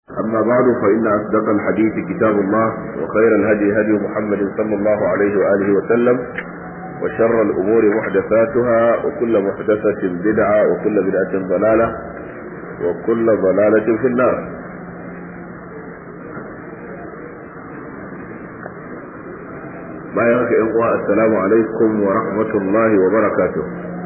أما بعد فإن أصدق الحديث كتاب الله وخير الهدي هدي محمد صلى الله عليه وآله وسلم وشر الأمور محدثاتها وكل محدثة بدعة وكل بدعة ضلالة وكل ضلالة في النار bayan haka yan uwa assalamu alaikum wa rahmatullahi wa barakatuh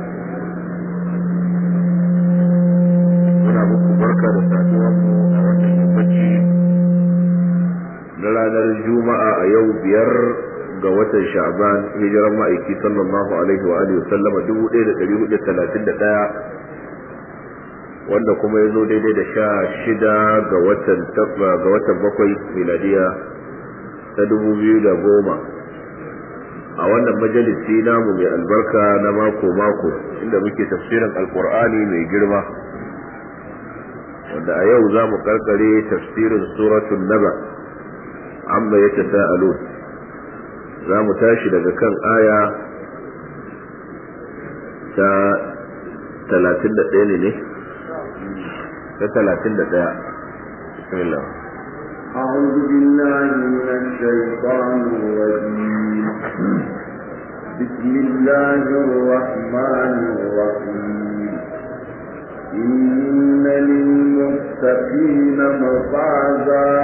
muna muku barka da saduwa mu a wannan yammaci na ranar juma'a a yau biyar ga watan sha'ban hijiran ma'aiki sallallahu alaihi wa alihi sallama 1431 wanda kuma ya zo daidai da sha shida ga watan ga watan bakwai miladiya ta dubu biyu da goma a wannan majalisi namu mai albarka na mako-mako inda muke tafsirin alkur'ani mai girma wanda a yau za mu karkare tafsirin suratun naba amma ya ta sa'alun za mu tashi daga kan aya ta talatin da ɗaya ne ta talatin da ɗaya bismillah أعوذ بالله من الشيطان الرجيم بسم الله الرحمن الرحيم إن للمتقين مفازا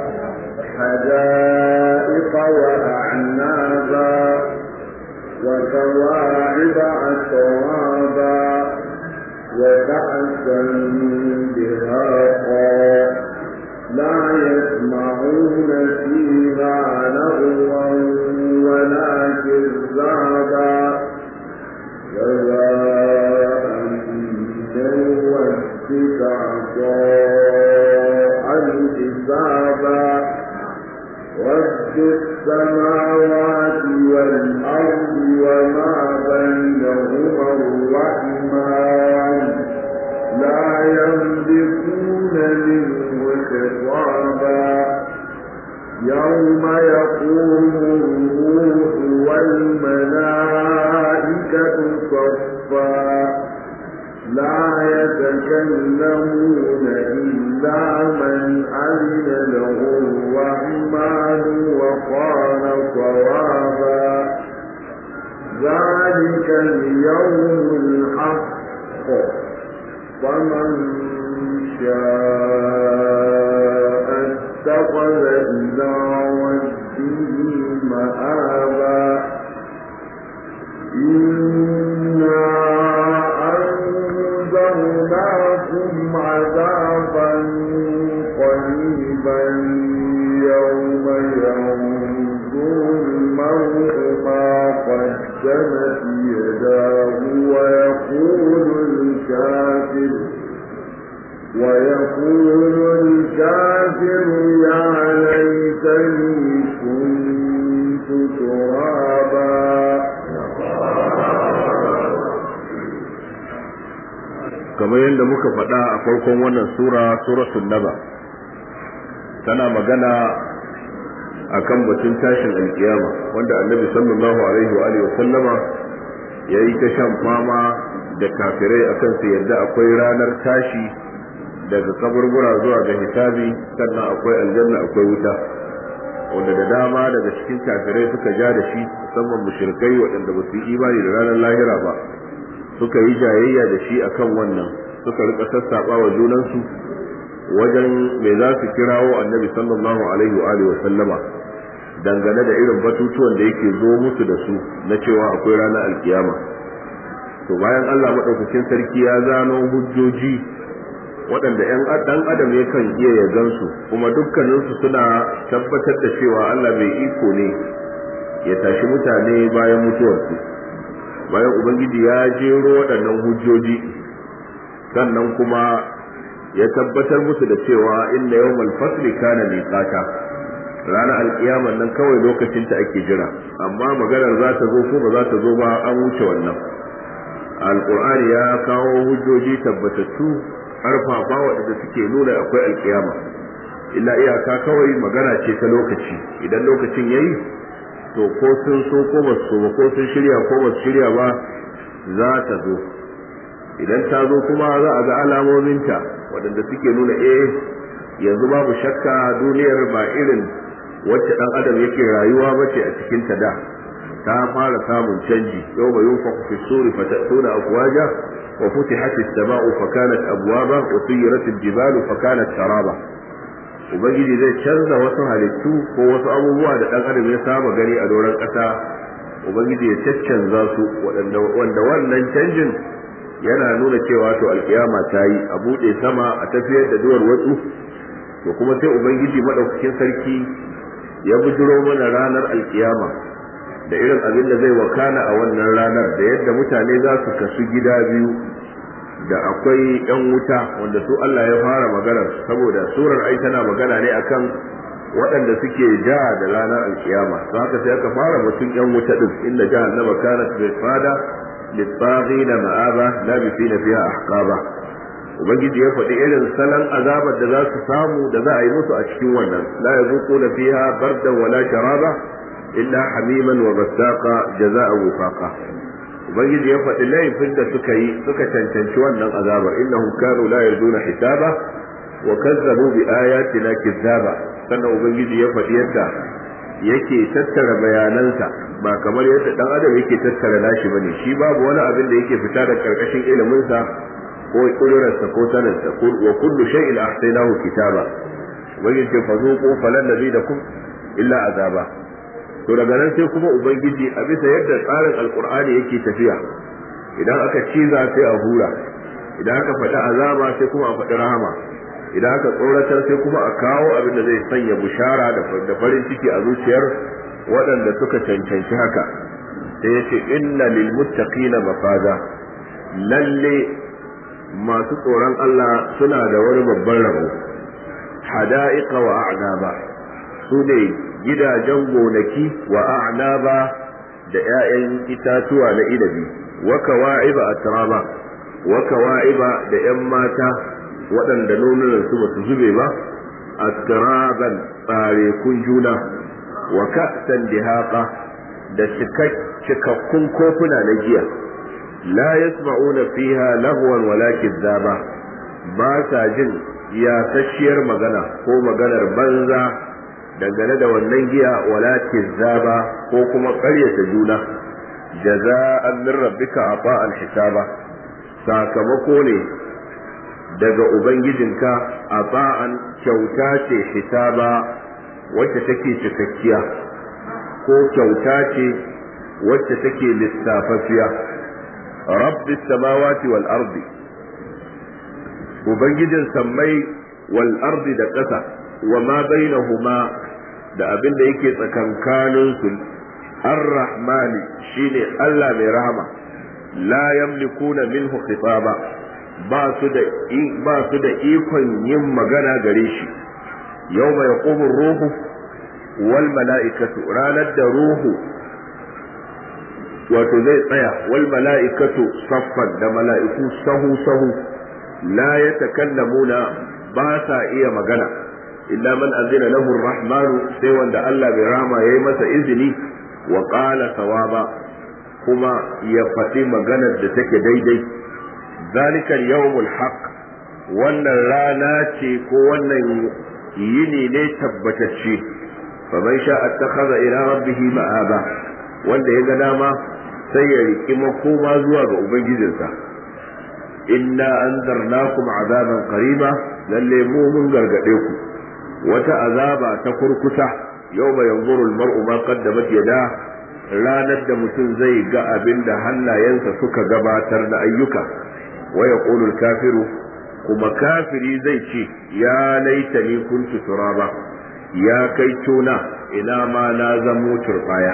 حدائق وأعنابا وكواعب أترابا وكأسا دهاقا لا يسمعون فيها لغوا ولا كذابا جزاء من ربك عطاء حسابا رب السماوات والأرض وما بينهما الرحمن لا يملكون منه خطابا يوم يقوم الروح والملائكة صفا لا يتكلمون إلا من أذن له الرحمن وقال صوابا ذلك اليوم الحق فمن شاء اتخذ إلى ربه مآبا إنا أنذرناكم عذابا قريبا يوم ينظر المرء ما قدمت يداه ويقول الكافر ويقول الكافر يا ليتني كنت ترابا kamar yadda muka faɗa a farkon wannan sura suratul naba tana magana akan batun tashin alkiyama wanda annabi sallallahu alaihi wa alihi sallama yayi ta shan fama da kafirai akan su yadda akwai ranar tashi daga kaburbura zuwa ga hisabi sannan akwai aljanna akwai wuta wanda da dama daga cikin kafirai suka ja da shi musamman mushrikai waɗanda ba su yi imani da ranar lahira ba suka yi jayayya da shi akan wannan suka rika sassaɓa wa junansu wajen me za su kirawo annabi sallallahu alaihi wa alihi wa sallama dangane da irin batutuwan da yake zo musu da su na cewa akwai ranar alkiyama to bayan Allah madaukakin sarki ya zano hujjoji waɗanda ‘yan ɗan adam yakan iya ya gansu kuma dukkaninsu suna tabbatar da cewa Allah mai iko ne ya tashi mutane bayan mutuwarsu bayan ubangiji ya jero waɗannan hujjoji sannan kuma ya tabbatar musu da cewa inna yawmal fasli kana miqata ranar alkiyamar nan kawai lokacin ta ake jira amma maganar za ta zo ko ba za ta zo ba an wuce wannan alqur'ani ya kawo hujjoji tabbatattu karfafa waɗanda suke nuna akwai alkiyama illa iyaka kawai magana ce ta lokaci idan lokacin yayi to ko sun so ko ba su ba ko sun shirya ko ba su shirya ba za ta zo idan ta zo kuma za a ga alamominta waɗanda suke nuna eh yanzu babu shakka duniyar ba irin wacce dan adam yake rayuwa bace a cikin ta da ta fara samun canji yau mai yunfaku fi suri fa ta'tuna afwaja wa futihat as-sama'u fa kanat abwaba wa suyirat al-jibalu fa kanat saraba ubangiji zai canza wasu halittu ko wasu abubuwa da dan adam ya saba gani a doron kasa ubangiji ya caccanza su wanda wannan canjin yana nuna cewa to alkiyama ta yi a buɗe sama a tafiyar da duwar watsu to kuma sai ubangiji madaukakin sarki ya bujiro mana ranar alkiyama da irin abin da zai wakana a wannan ranar da yadda mutane za su kasu gida biyu da akwai yan wuta wanda su Allah ya fara maganar saboda surar ai tana magana ne akan waɗanda suke ja da ranar alkiyama to haka sai aka fara mutum yan wuta din inna jahannama kanat bisada lit-taghina ma'aba labisina fiha ahqaba ubangiji ya faɗi irin salon azabar da za su samu da za a yi musu a cikin wannan la yazuquna fiha bardan wala sharaba illa hamiman wa basaqa jazaa'an wifaqa ubangiji ya faɗi laifin da suka yi suka cancanci wannan azabar innahum kanu la yarduna hisaba wa kazzabu bi ayatina kizzaba sannan ubangiji ya faɗi yadda yake tattara bayanansa ba kamar yadda dan adam yake tattara nashi bane shi babu wani abin da yake fita da karkashin iliminsa ko kudurarsa ko sanarsa wa kullu shay'in ahsaynahu kitaba ubangiji ce fa zuqu falan nazidakum illa azaba to daga nan sai kuma ubangiji a bisa yadda tsarin alqur'ani yake tafiya idan aka ciza sai a hura idan aka faɗi azaba sai kuma a faɗi rahama idan aka tsoratar sai kuma a kawo abin da zai sanya bushara da farin ciki a zuciyar waɗanda suka cancanci haka sai yace inna lil muttaqina mafaza lalle masu tsoron Allah suna da wani babban rabo hada'iqa wa a'naba su ne gidajen gonaki wa a'naba da 'ya'yan itatuwa na inabi wa kawa'iba atraba wa kawa'iba da 'yan mata waɗanda nonunan su basu zube ba atraban tsare kun juna wa ka'san dihaqa da cikakkun kofuna na giya la yasma'una fiha lahwan wala kizzaba ba sa jin yasasshiyar magana ko maganar banza dangane da wannan giya wala kizzaba ko kuma ƙaryata juna jaza'an min rabbika ata'an hisaba sakamako ne daga ubangijinka ata'an kyauta ce hisaba wacce take cikakkiya ko kyauta ce wacce take lissafafiya rabbi samawati wal ardi ubangijin sammai wal ardi da ƙasa wa ma bainahuma da abin da yake tsakankanin su ar-rahmani shine Allah mai rahama la yamlikuna minhu khitaba ba su da ba su da ikon yin magana gare shi yawma yaqumu ruhu wal mala'ikatu ranar da ruhu wato zai tsaya wal mala'ikatu saffan da mala'iku sahu sahu la yatakallamuna ba sa iya magana illa man azina lahu rahmanu sai wanda Allah bai rama yayi masa izini wa qala sawaba kuma ya faɗi maganar da take daidai zalika yawmul haqq wannan rana ce ko wannan yini ne tabbatacce faman sha attakhadha ila rabbih ma'aba wanda ya ga dama sai ya riki makoma zuwa ga ubangijinsa inna anzarnakum azaban qariba lalle mu mun gargade ku wata azaba ta kurkusa yawma yanzuru almar'u ma qaddamat yada ranar da mutum zai ga abin da hannayensa suka gabatar da ayyuka wa yaqulu kafiru kuma kafiri zai ce ya laitani kuntu turaba ya kai tuna ina ma na zamo turbaya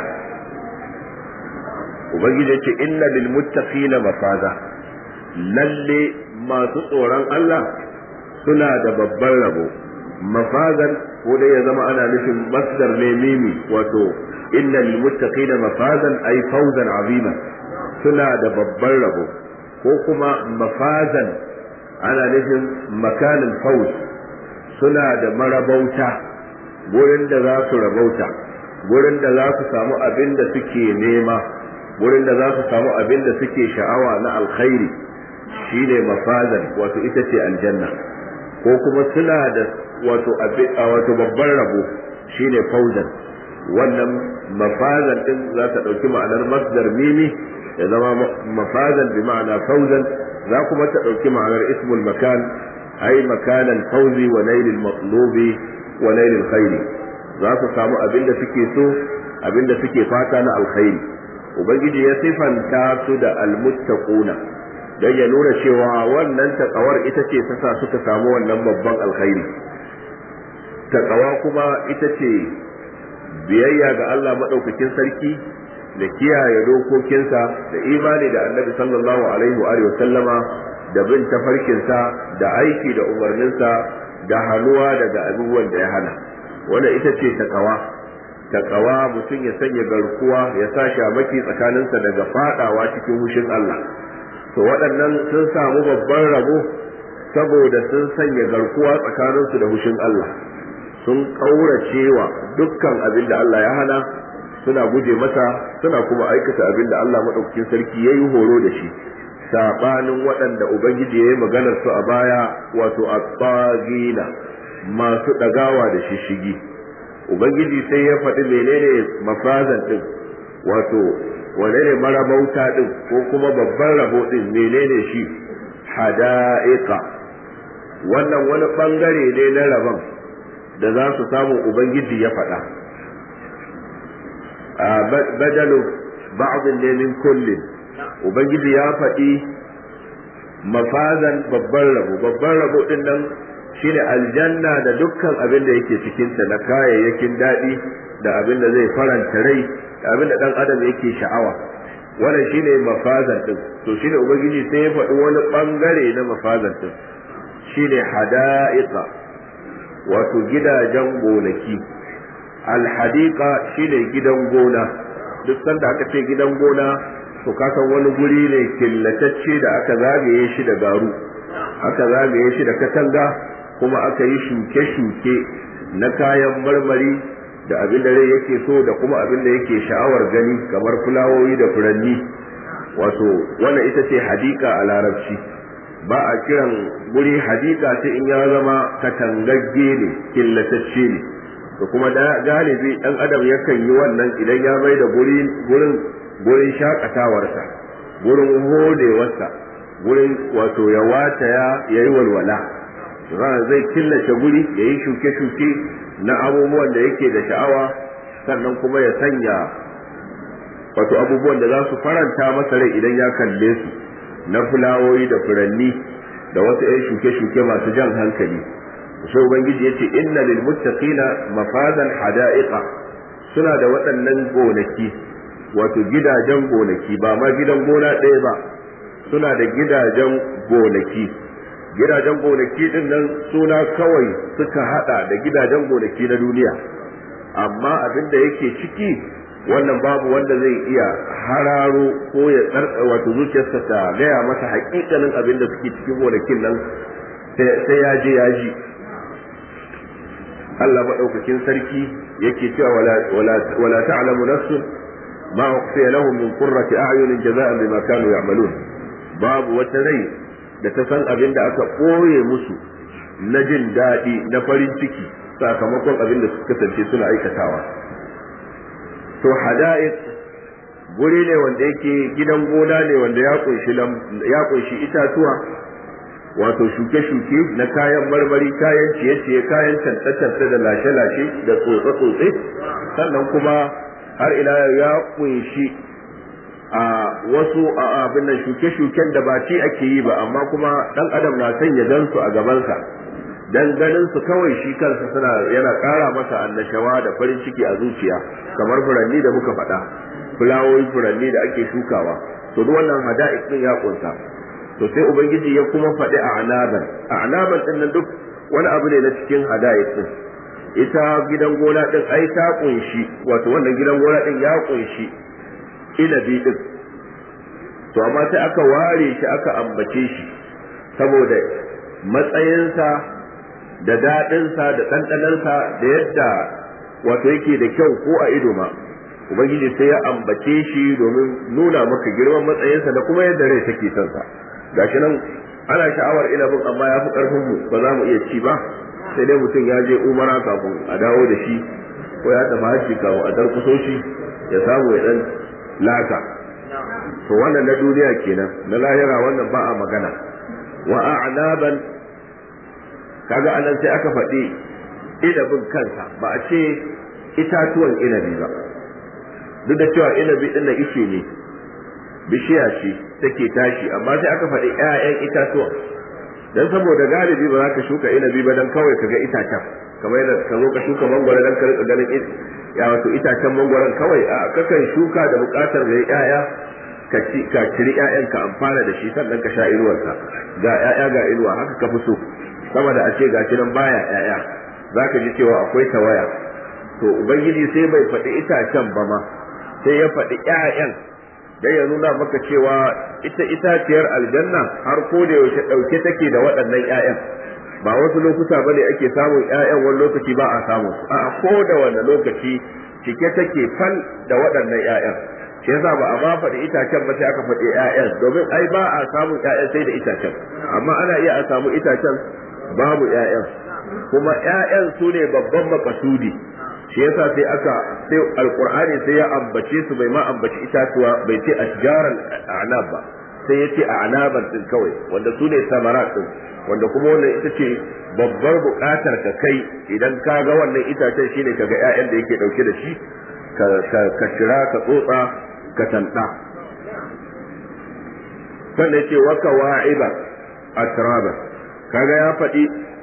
ubangiji ya ce inna lil muttaqina mafaza lalle masu tsoron Allah suna da babban rabo mafazan ko dai ya zama ana nufin masdar ne mimi wato inna lil muttaqina mafazan ay fawzan azima suna da babban rabo ko kuma mafazan ana nufin makanin fawz suna da marabauta gurin da za su rabauta gurin da za su samu abin da suke nema gurin da za su samu abin da suke sha'awa na alkhairi shine mafazan wato ita ce aljanna ko ko kuma suna da wato wato babban rabo shine fauzan wannan mafazan din za ta ɗauki ma'anar masdar mimi ya zama mafazan bi ma'ana fauzan za kuma ta ɗauki ma'anar ismul makan ai makanan fauzi wa nailil matlubi wa nailil khairi za su samu abin da suke so abin da suke fata na alkhairi ubangiji ya sifanta su da almuttaquna dan ya nuna cewa wannan takawar ita ce ta sa suka samu wannan babban alkhairi takawa kuma ita ce biyayya ga Allah madaukakin sarki da kiyaye dokokinsa da imani da annabi sallallahu alaihi wa sallama da bin tafarkinsa da aiki da umarninsa da hannuwa daga abubuwan da ya hana wanda ita ce takawa takawa mutum ya sanya garkuwa ya sa shamaki tsakaninsa daga fadawa cikin hushin Allah to waɗannan sun samu babban rabo saboda sun sanya garkuwa tsakaninsu da hushin Allah sun ƙauracewa dukkan abin da Allah ya hana suna guje masa suna kuma aikata abin da Allah maɗaukakin sarki ya yi horo da shi saɓanin waɗanda Ubangiji ya yi maganar su a baya wato a masu ɗagawa da shishigi Ubangiji sai ya faɗi menene mafazan ɗin wato wane ne marabauta ɗin ko kuma babban rabo ɗin menene shi hada'iqa wannan wani ɓangare ne na rabon da za su samu Ubangiji ya faɗa badalu ba'dhin ne min kullin ubangiji ya faɗi mafazan babban rabo babban rabo din nan shine aljanna da dukkan abin da yake cikin ta na kayayyakin daɗi da abin da zai faranta rai da abin da dan adam yake sha'awa wannan shine mafazan din to shine ubangiji sai ya faɗi wani bangare na mafazan din shine hada'iqa wato gidajen gonaki alhadiqa shine gidan gona duk sanda aka ce gidan gona to ka san wani guri ne killatacce da aka zagaye shi da garu aka zagaye shi da katanga kuma aka yi shuke-shuke na kayan marmari da abin da rai yake so da kuma abin da yake sha'awar gani kamar fulawoyi da furanni wato wannan ita ce hadika a larabci ba a kiran guri hadika sai in ya zama katangagge ne killatacce ne da kuma galibi dan adam yakan yi wannan idan ya mai da gurin gurin shakatawarsa gurin hodewarsa gurin wato ya wataya ya yi walwala ran zai killace guri ya yi shuke-shuke na abubuwan da yake da sha'awa sannan kuma ya sanya wato abubuwan da za su faranta masa rai idan ya kalle su na fulawoyi da furanni da wasu 'yan shuke-shuke masu jan hankali sai ubangiji yace inna lil muttaqina mafazan hada'iqa suna da waɗannan gonaki wato gidajen gonaki ba ma gidan gona ɗaya ba suna da gidajen gonaki gidajen gonaki din nan suna kawai suka hada da gidajen gonaki na duniya amma abin da yake ciki wannan babu wanda zai iya hararo ko ya tsarka wato zuciyarsa ta gaya masa hakikanin abin da suke cikin gonakin nan sai ya je ya ji Allah maɗaukakin sarki yake cewa wala ta'lamu nafsun ma ukhfiya lahum min qurrati a'yunin jaza'an bima kanu ya'malun babu wata rai da ta san abin da aka ɓoye musu na jin daɗi na farin ciki sakamakon abin da suka kasance suna aikatawa to hada'iq guri ne wanda yake gidan gona ne wanda ya kunshi ya kunshi itatuwa wato shuke-shuke na kayan marmari kayan ciye-ciye kayan tantace da lashe-lashe da tsotse-tsotse sannan kuma har ila ya kunshi a wasu abin nan shuke-shuken da ba ci ake yi ba amma kuma dan adam na son ya gan su a gabansa dan ganin su kawai shi kansa suna yana ƙara masa annashawa da farin ciki a zuciya kamar furanni da muka faɗa fulawoyi furanni da ake shukawa to duk wannan hada'ik din ya kunsa to sai ubangiji ya kuma faɗi a anaban a anaban din nan duk wani abu ne na cikin hada'ik din ita gidan gona din ai ta kunshi wato wannan gidan gona din ya kunshi inabi din to amma sai aka ware shi aka ambace shi saboda matsayinsa da daɗinsa da ɗanɗanansa da yadda wato yake da kyau ko a ido ma ubangiji sai ya ambace shi domin nuna maka girman matsayinsa da kuma yadda rai take son sa gashi nan ana sha'awar inabin amma ya fi karfin mu ba za mu iya ci ba sai dai mutum ya je umara kafin a dawo da shi ko ya tafi hajji kafin a darkuso shi ya samu ya dan laka to wannan na duniya kenan na lahira wannan ba a magana wa a'naban kaga anan sai aka faɗi inabin kansa ba a ce itatuwan inabi ba duk da cewa inabi din na ishe ne bishiya ce take tashi amma sai aka faɗi ƴaƴan itatuwan dan saboda galibi ba za ka shuka inabi ba dan kawai kaga itacen kamar yadda ka zo ka shuka mangwaro dan ka rika ganin ya wato itacen mangwaron kawai a kakan shuka da buƙatar da ƴaƴa ka ci ka ciri ƴaƴan ka amfana da shi sannan ka sha inuwarsa ga ƴaƴa ga inuwa haka ka fi so sama da a ce ga nan baya ƴaƴa zaka ji cewa akwai tawaya to ubangiji sai bai faɗi itacen ba ma sai ya faɗi ƴaƴan dan ya nuna maka cewa ita itaciyar aljanna har ko da yaushe ɗauke take da waɗannan ƴaƴan ba wasu lokuta bane ake samun ƴaƴan wani lokaci ba a samu a ko da wani lokaci cike take fal da waɗannan ƴaƴan shi yasa ba a ma faɗi itacen ba sai aka faɗi ƴaƴan domin ai ba a samun ƴaƴan sai da itacen amma ana iya a samu itacen babu ƴaƴan kuma ƴaƴan su ne babban makasudi shi yasa sai aka sai alqur'ani sai ya ambace su bai ma ambaci itatuwa bai ce ashjaran a'nab ba sai yace a'naban din kawai wanda su ne samarat din wanda kuma wannan ita ce babbar buƙatar ka kai idan ka ga wannan itacen shine ka ga ƴaƴan da yake dauke da shi ka ka shira ka tsotsa ka tanta sannan yace wa kawa'iba atraba kaga ya faɗi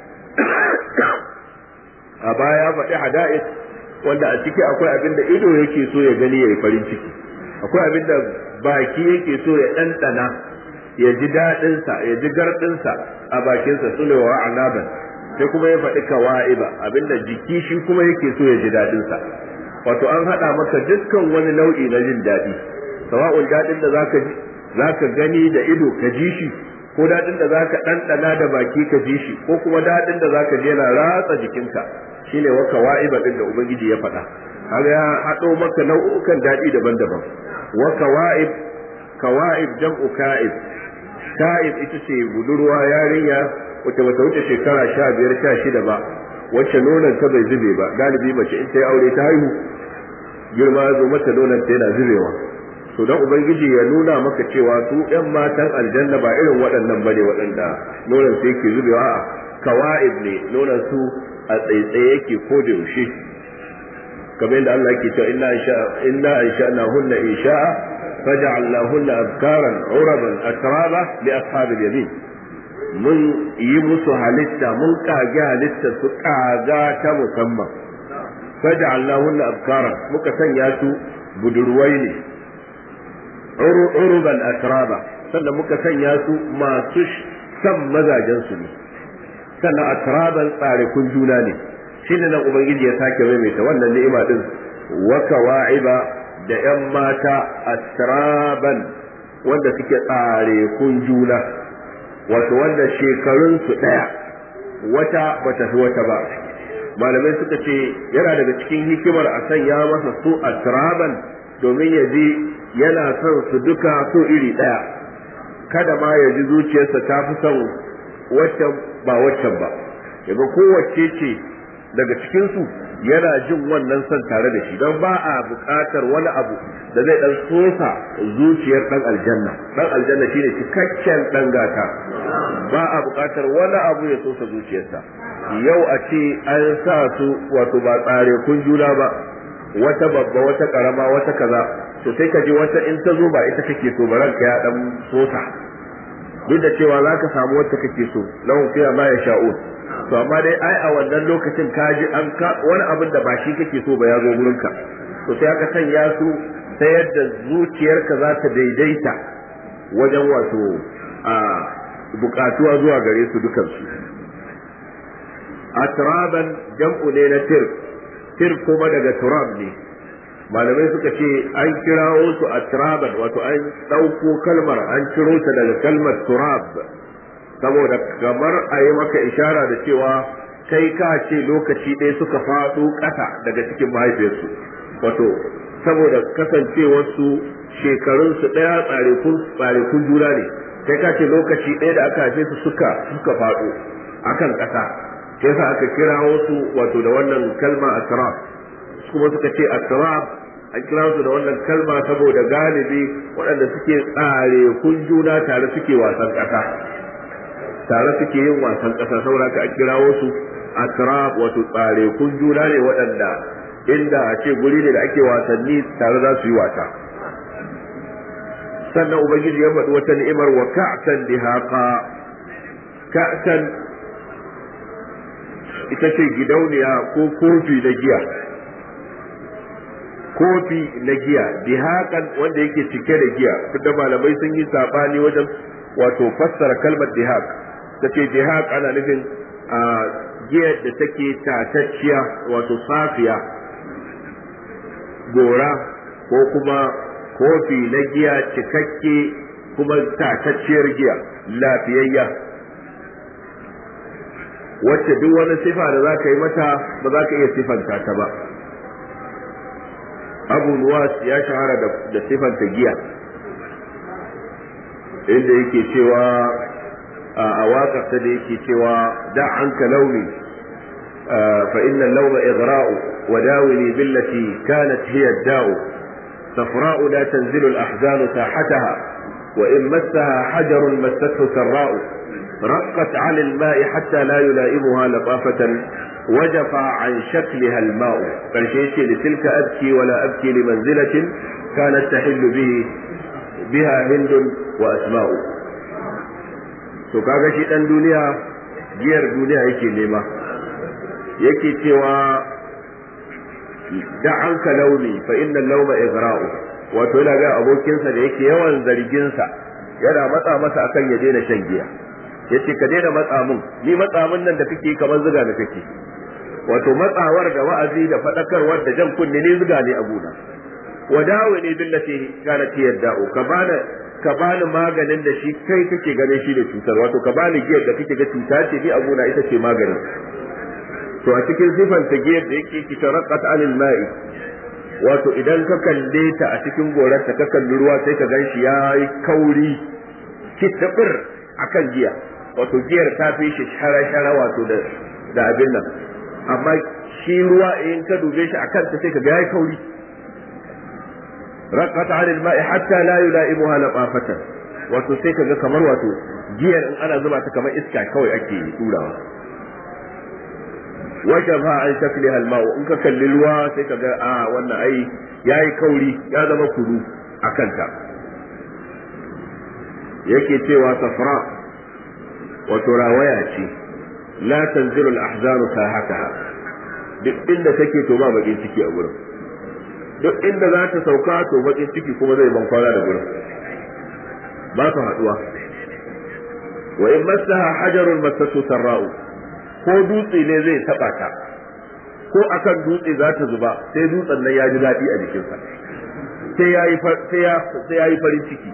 a baya faɗi hada'is wanda a ciki akwai abin da ido yake so ya gani ya yi farin ciki akwai abin da baki yake so ya ɗanɗana ya ji daɗinsa ya ji garɗinsa a bakinsa su ne wa anaban sai kuma ya faɗi kawa'iba abin da jiki shi kuma yake so ya ji daɗinsa wato an haɗa maka dukkan wani nau'i na jin daɗi sawa'un daɗin da zaka ji zaka gani da ido ka ji shi ko daɗin da zaka ɗanɗana da baki ka ji shi ko kuma daɗin da zaka je yana ratsa jikinka shine wa kawa'iba din da ubangiji ya faɗa har ya haɗo maka nau'ukan daɗi daban-daban wa kawa'ib kawa'ib jam'u ka'ib ka'ib ita ce budurwa yarinya wacce bata wuce shekara sha biyar sha shida ba wacce nonon ta bai zube ba galibi mace in ta yi aure ta haihu girma ya zo mata nonon ta yana zubewa to dan ubangiji ya nuna maka cewa su ɗan matan aljanna ba irin waɗannan bane waɗanda nonon su yake zubewa a'a kawa'ib ne nonon su a tsaitsaye yake ko da yaushe kamar yadda Allah yake cewa inna insha inna ansha'na hunna insha'a faj'alna hunna abkaran uraban atraba li ashabil yamin mun yi musu halitta mun kage halitta su kaga ta musamman faj'alna hunna abkaran muka sanya su budurwai ne uruban atraba sannan muka sanya su masu san mazajen su ne sannan atraban tsare kun juna ne shi ne nan ubangiji ya sake maimaita wannan ni'ima din wa kawa'iba da yan mata atraban wanda suke tsare kun juna wato wanda shekarun su daya wata bata fi wata ba malamai suka ce yana daga cikin hikimar a sanya masa su atraban domin ya ji yana son su duka so iri daya kada ma ya ji zuciyarsa ta fi son waccan ba waccan ba yaga kowace ce daga cikinsu yana jin wannan son tare da shi don ba a buƙatar wani abu da zai dan sosa zuciyar dan aljanna dan aljanna shine cikakken dan gata ba a buƙatar wani abu ya sosa zuciyarsa yau a ce an sa su wato ba tsare kun juna ba wata babba wata karama wata kaza to sai ka ji wata in ta zo ba ita kake so ba ranka ya dan sosa duk da cewa za ka samu wacce kake so lahum fiha ma yasha'un to amma dai ai a wannan lokacin ka ji an ka wani abin da ba shi kake so ba ya zo gurin ka to sai aka sanya su ta yadda zuciyarka za ta daidaita wajen wato a bukatuwa zuwa gare su dukansu atraban jam'u ne na tir tir kuma daga turab ne malamai suka ce an kirawo su atraban wato an ɗauko kalmar an ciro ta daga kalmar turab saboda kamar a yi maka ishara da cewa kai ka ce lokaci ɗaya suka faɗo ƙasa daga cikin mahaifiyarsu wato saboda kasancewarsu shekarunsu ɗaya tsarikun juna ne kai ka ce lokaci ɗaya da aka haife su suka suka faɗo akan ƙasa sai yasa aka kira wasu wato da wannan kalma asraf kuma suka ce asraf an kira su da wannan kalma saboda galibi waɗanda suke tsare kun juna tare suke wasan ƙasa tare suke yin wasan ƙasa saboda ka kira wasu asraf wato tsare kun juna ne waɗanda inda a ce guri ne da ake wasanni tare za su yi wasa sannan ubangiji ya faɗi wata ni'imar wa ka'san dihaqa ka'san ita ce gidauniya ko kofi na giya kofi na giya dihaƙan wanda yake cike da giya da malamai sun yi sabani wajen wato fassara kalmar dihaq ta ce dihaq ana nufin a giyar da take tatacciya wato safiya gora ko kuma kofi na giya cikakke kuma tatacciyar giya lafiyayya wacce duk wani sifa da za ka yi mata ba za ka iya sifanta ta ba abu nuwas ya shahara da sifanta giya inda yake cewa a waƙarsa da yake cewa da an ka launi fa inna lauma igra'u wa dawini billati kanat hiya da'u صفراء لا تنزل الأحزان ساحتها وإن مسها حجر مسته سراء رقت عن الماء حتى لا يلائمها لطافة وجفى عن شكلها الماء فالشيء لتلك أبكي ولا أبكي لمنزلة كانت تحل به بها هند وأسماء to kaga shi dan duniya giyar duniya yake nema yake cewa da an ka launi fa inna lauma igra'u wato yana ga abokinsa da yake yawan zarginsa yana matsa masa akan ya daina shan giya yace ka daina matsa mun ni matsa mun nan da kake kamar zuga da kake wato matsawar da wa'azi da fadakarwar da jan kunne ne zuga ne abuna wadawa ne billati kana ta yadda ka bani ka bani maganin da shi kai kake ganin shi da cutar wato ka bani giyar da kake ga cuta ce ni abuna ita ce maganin to a cikin sifanta giyar da yake ki taraqqat anil ma'i wato idan ka kalle ta a cikin gorarta ka kalli ruwa sai ka ganshi yayi kauri kitabir akan giya wato giyar ta fi shi shara-shara wato da da abin nan amma shi ruwa in ka dube shi akan ta sai ka ga yayi kauri raqat 'ala al-ma'i hatta la yula'imuha laqafatan wato sai ka ga kamar wato giyar in ana zuba ta kamar iska kawai ake turawa wajafa an shakliha al-ma'u in ka kalli ruwa sai ka ga a wannan ai yayi kauri ya zama kudu akan ta yake cewa safra wato rawaya ce la tanzilu al-ahzanu sahataha duk inda take to ba bakin ciki a gurin duk inda za ta sauka to bakin ciki kuma zai ban kwana da gurin ba su haduwa wa in massaha hajarun massatu sarra'u ko dutse ne zai taba ta ko akan dutse za ta zuba sai dutsen nan ya ji daɗi a jikinsa sai ya yi farin ciki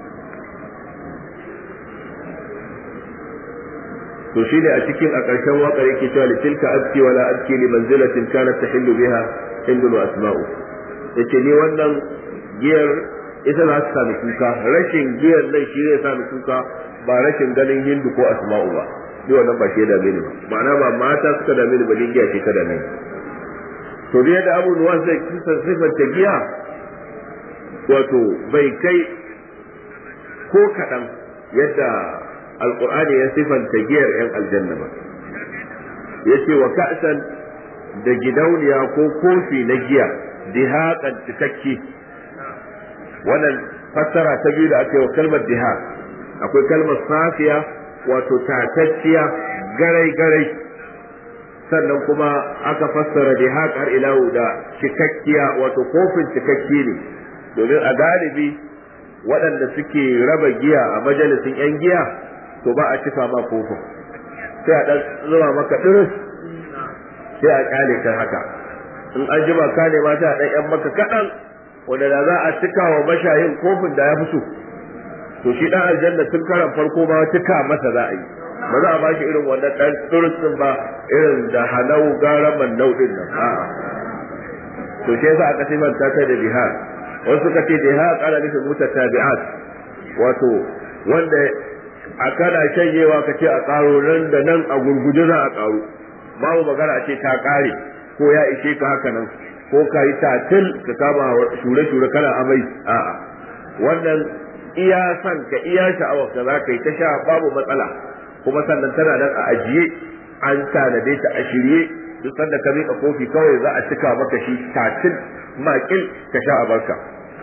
to shi ne a cikin a ƙarshen waƙar yake cewa li tilka abki wala abki li manzilatin kanat tahillu biha hindun wa asma'u yace ni wannan giyar ita za ta sami kuka rashin giyar nan shi ne sami kuka ba rashin ganin hindu ko asma'u ba ni wannan ba shi ya dame ni ba ma'ana ba mata suka dame ni ba ni giya ce ta dame ni to da yadda abu nuwa zai kisa sifanta giya wato bai kai ko kaɗan yadda alkur'ani ya sifanta giyar 'yan aljanna ba ya ce wa ka'san da gidauniya ko kofi na giya dihaƙan cikakke wannan fassara ta biyu da aka yi wa kalmar diha akwai kalmar safiya wato tatacciya garai-garai sannan kuma aka fassara dihaq har ilahu da cikakkiya wato kofin cikakke ne domin a galibi waɗanda suke raba giya a majalisin 'yan giya to ba a cika ma kofin sai a ɗan zuba maka ɗiris sai a ƙyale kan haka in an jima ka ne ma sai a ɗan 'yan maka kaɗan wanda da za a cika wa mashayin kofin da ya fi so to shi ɗan aljanna tun karan farko ma cika masa za a yi ba za a ba shi irin wannan ɗan ɗiris ba irin da halau gara man nau'in nan a'a to shi yasa aka sifanta ta da jihad wasu suka ce jihad ana nufin mutatabi'at wato wanda a kana shanyewa ka ce a ƙaro nan da nan a gurguje za a ƙaro babu magana a ce ta ƙare ko ya ishe ka haka nan ko ka yi tatil ka kama shure-shure kana amai a'a wannan iya san ka iya sha'awar ka za ka yi ta sha babu matsala kuma sannan tana nan a ajiye an tanade ta a shirye duk sanda ka miƙa kofi kawai za a cika maka shi tatil makil ka sha a barka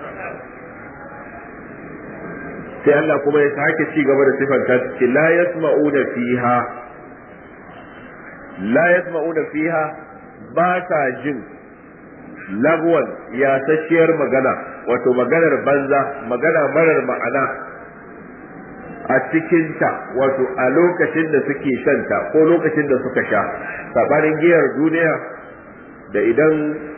sai Allah kuma ya sake ci gaba da sifanta ce la yasma'una fiha la yasma'una fiha ba ta jin lagwan yasasshiyar magana wato maganar banza magana marar ma'ana a cikinta wato a lokacin da suke shanta ko lokacin da suka sha sabanin giyar duniya da idan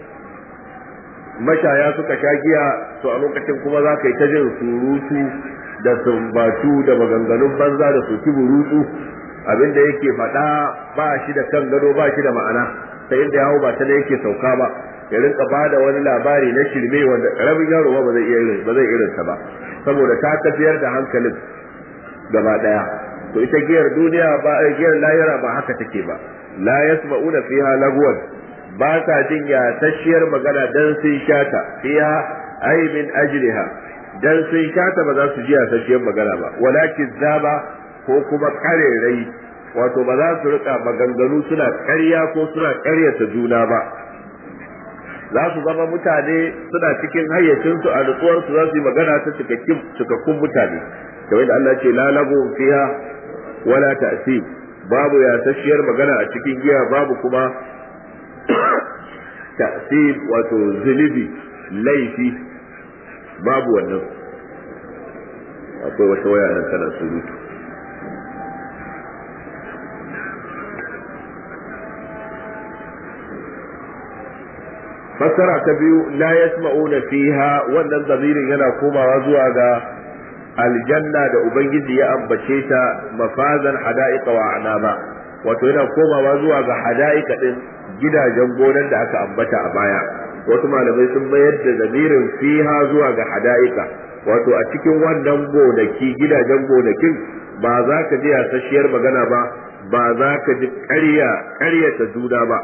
mashaya suka sha giya to a lokacin kuma za ka yi ta jin surutu da sumbatu da maganganun banza da soki burutu abinda yake faɗa ba shi da kan gado ba shi da ma'ana ta inda yawo ba ta da yake sauka ba ya rinka ba da wani labari na shirme wanda ƙaramin yaro ba zai iya ba zai irin ba saboda ta tafiyar da hankalin gaba daya to ita giyar duniya ba giyar lahira ba haka take ba la yasma'una fiha lagwan ba ta jin ya tashiyar magana dan sun shata fiha ay min ajliha dan sun shata ba za su ji ya tashiyar magana ba walakin zaba ko kuma karerai wato ba za su rika maganganu suna ƙarya ko suna ƙaryata juna ba za su zama mutane suna cikin hayyacinsu a nutsuwarsu za su yi magana ta cikakkun mutane kamar da Allah ce lalabu fiha wala ta'sib babu yasasshiyar magana a cikin giya babu kuma ta'sib wato zunubi laifi babu wannan akwai wata waya nan tana surutu fassara ta biyu la yasma'una fiha wannan zamirin yana komawa zuwa ga aljanna da ubangiji ya ambace ta mafazan hada'iqa wa anaba wato yana komawa zuwa ga hada'ika din gidajen gonan da aka ambata a baya wasu malamai sun mayar da zamirin fiha zuwa ga hada'ika wato a cikin wannan gonaki gidajen gonakin ba za ka ji yasasshiyar magana ba ba za ka ji ƙarya ƙaryata juna ba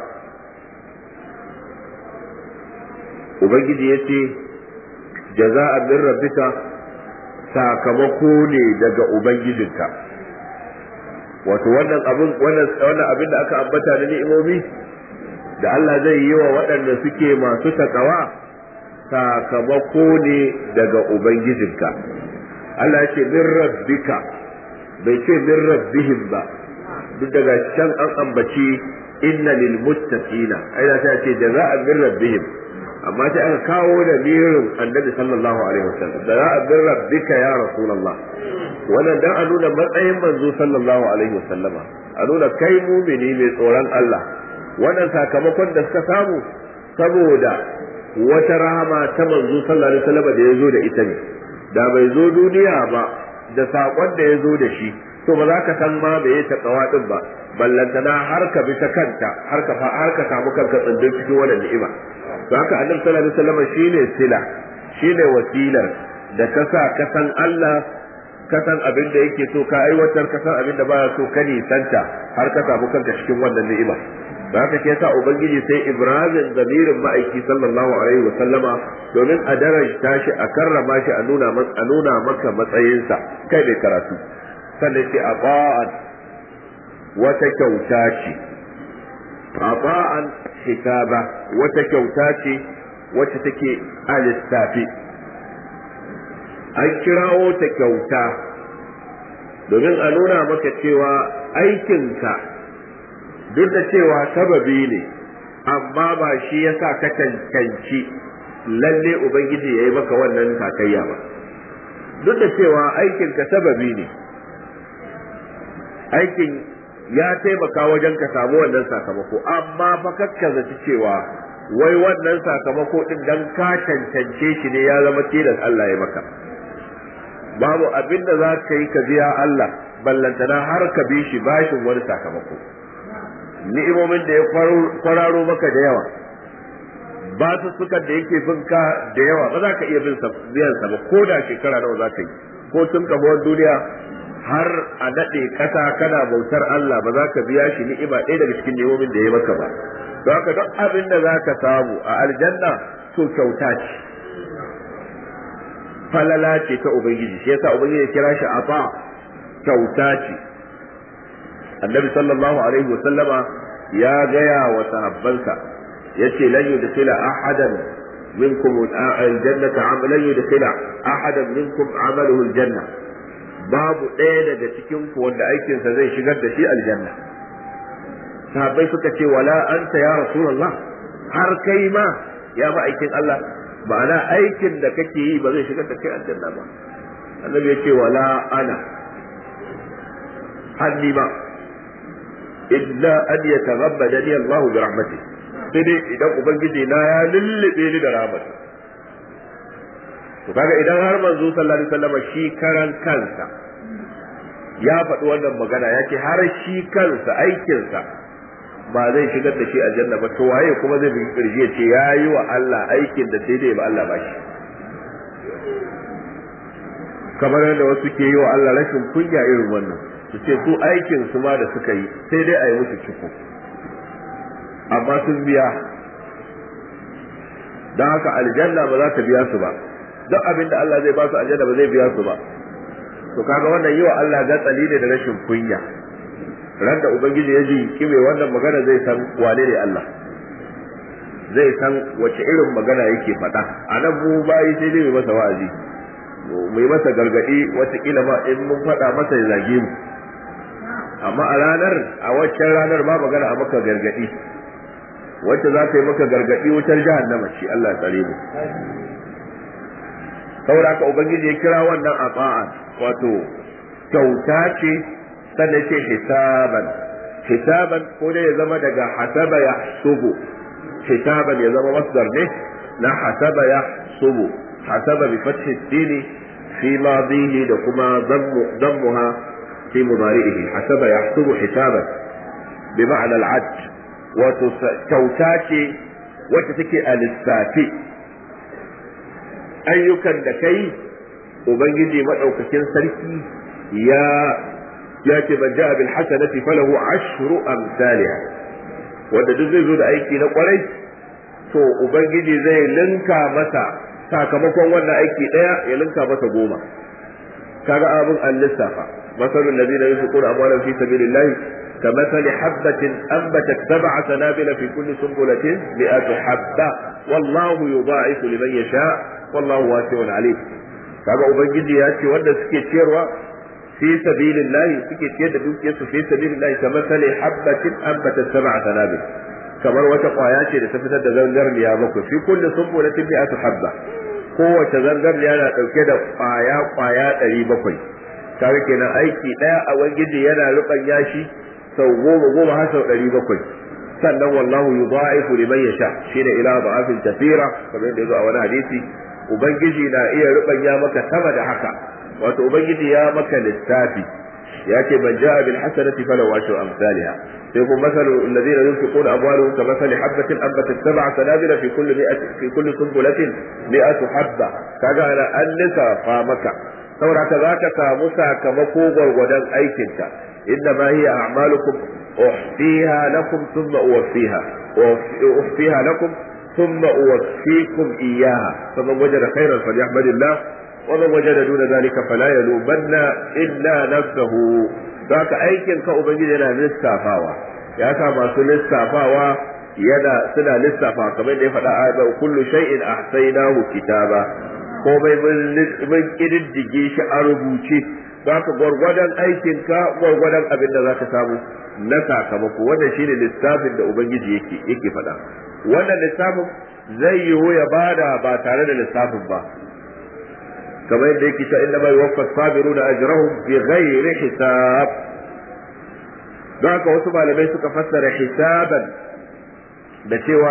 ubangiji ya ce jaza'an min rabbika sakamako ne daga ubangijinka wato wannan abin wannan abin da aka ambata da ni'imomi da Allah zai yi wa waɗanda suke masu takawa sakamako ne daga ubangijinka Allah ya ce min rabbika bai ce min rabbihim ba duk daga can an ambaci inna lil muttaqina ai da ta ce jaza'an min rabbihim amma sai aka kawo da mirin annabi sallallahu alaihi wasallam da za a bin rabbika ya rasulullah wannan dan a nuna matsayin manzo sallallahu alaihi wasallama a nuna kai mumini mai tsoron Allah wannan sakamakon da suka samu saboda wata rahama ta manzo sallallahu alaihi wasallama da ya zo da ita ne da bai zo duniya ba da sakon da ya zo da shi to ba za ka san ma bai ta kawa din ba ballantana har ka bi ta kanta har ka har ka samu kanka tsindin cikin wannan ni'ima to haka annabi sallallahu alaihi wasallam shine sila shine wasilar da ka sa ka san Allah ka san abin da yake so ka aiwatar ka san abin da baya so ka nisanta har ka samu kanka cikin wannan ni'ima da haka ke sa ubangiji sai ibrahim zamirin ma'aiki sallallahu alaihi wa sallama domin a darajta shi a karrama shi a nuna a nuna maka matsayinsa kai bai karatu sannan ce a wata kyauta ce aba'an kitaba wata kyauta ce wacce take a lissafi an kirawo ta kyauta domin a nuna maka cewa aikinka duk da cewa sababi ne amma ba shi ya sa ka cancanci lalle ubangiji ya yi maka wannan takayya ba duk da cewa aikinka sababi ne aikin ya taimaka wajen ka samu wannan sakamako amma fa kakka zaci cewa wai wannan sakamako din dan ka cancance shi ne ya zama tilas Allah ya maka babu abin da za ka yi ka biya Allah ballantana har ka bi shi bashin wani sakamako ni'imomin da ya kwararo maka da yawa ba su suka da yake bin ka da yawa ba za ka iya bin biyan sa ba ko da shekara nawa za ka yi ko tun kamuwar duniya har a daɗe ƙasa kana bautar Allah ba za ka biya shi ni'ima ɗaya daga cikin nemomin da ya maka ba don haka duk abin da za ka samu a aljanna to kyauta ce falala ce ta ubangiji shi yasa ubangiji ya kira shi ata kyauta ce annabi sallallahu alaihi wa sallama ya gaya wa sahabbansa yace lan yudkhila ahadan minkum aljannata amalan yudkhila ahadan minkum amaluhu aljanna babu ɗaya daga cikin ku wanda aikinsa zai shigar da shi aljanna sahabbai suka ce wala anta ya rasulullah har kai ma ya ba aikin Allah ma'ana aikin da kake yi ba zai shigar da kai aljanna ba annabi ya ce wala ana hanni ba illa an yataghammada ni Allah bi rahmati sai dai idan ubangiji na ya lullube ni da rahmat to kaga idan har manzo sallallahu alaihi wasallam shi karan kansa ya faɗi wannan magana ya ce har shi kansa aikinsa ba zai shigar da shi aljanna ba to waye kuma zai bi kirji ya ce ya yi wa Allah aikin da sai dai ba Allah ba shi kamar yadda wasu ke yi wa Allah rashin kunya irin wannan su ce su aikin su ma da suka yi sai dai a yi musu ciko amma sun biya don haka aljanna ba za ta biya su ba duk abin da Allah zai ba su aljanna ba zai biya su ba to kaga wannan yi wa Allah gatsali ne da rashin kunya ran da ubangiji ya ji kime wannan magana zai san wane ne Allah zai san wace irin magana yake faɗa a nan mu bayi sai dai mai masa wa'azi mu yi masa gargaɗi watakila ma in mun faɗa masa ya zage mu amma a ranar a waccan ranar ba magana a maka gargaɗi wacce za ta yi maka gargaɗi wutar jahannama shi Allah ya tsare mu saboda haka ubangiji ya kira wannan ata'an wato kyauta ce sannan ce hisaban hisaban ko dai ya zama daga hasaba ya subu hisaban ya zama masdar ne na hasaba ya subu hasaba bi fathi dini fi madihi da kuma dammuha fi mudari'ihi hasaba ya subu hisaban bi ma'ana al'ad wato kyauta ce wacce take a lissafi ayyukan da kai ubangiji madaukakin sarki ya ya ce man ja'a bil hasanati falahu ashru amsalha wanda duk zai zo da aiki na kwarai to ubangiji zai linka masa sakamakon wannan aiki daya ya linka masa goma kaga abin an lissafa masalul ladina yunfiquna amwalahum fi sabilillahi كمثل حبة أنبتت سبع سنابل في كل سنبلة مئة حبة والله يضاعف لمن يشاء والله واسع عليم kaga ubangiji ya ce wanda suke ciyarwa fi sabilillahi suke ciyar da dukiyarsu fi sabilillahi kamar sale habbatin ambata sab'a sanabil kamar wata kwaya ce da ta fitar da zangarniya bakwai fi kulli sunbulatin mi'atu habba kowace zangarniya na dauke da kwaya kwaya ɗari bakwai kaga kenan aiki ɗaya a ubangiji yana rubanya shi sau goma goma har sau ɗari bakwai sannan wallahu yudha'ifu liman yasha shine ila da'afin kathira kamar yadda yazo a wani hadisi ubangiji na iya rubanya maka sama da haka wato ubangiji ya maka lissafi ya ce man ja'a bil hasanati falahu ashru amsalha sai kuma masalu alladhina yunfiquna amwalahum ka masali habatin anbatat sab'a sanabila fi kulli mi'ati fi kulli sunbulatin mi'atu habba kaga ana an lissafa maka saboda ka zaka samu sakamako gwargwadon aikinka inna ma hiya a'malukum uhsiha lakum thumma uwaffiha uhsiha lakum ثم أوفيكم إياها فمن وجد خيرا فليحمد الله ومن وجد دون ذلك فلا يلومن إلا نفسه ذاك أيكن كأبنجد yana lissafawa ya sa masu lissafawa yana suna lissafa kamar da ya faɗa a kullu shay'in ahsaynahu kitaba komai mun kididdige shi a rubuce zaka gwargwadon aikin ka gwargwadon abin da zaka samu na sakamako wannan shine lissafin da ubangiji yake yake faɗa wannan lissafin zai yiwu ya bada ba tare da lissafin ba kamar yadda yake ta inna bai waffa sabiruna ajrahum bi ghairi hisab don haka wasu malamai suka fassara hisaban da cewa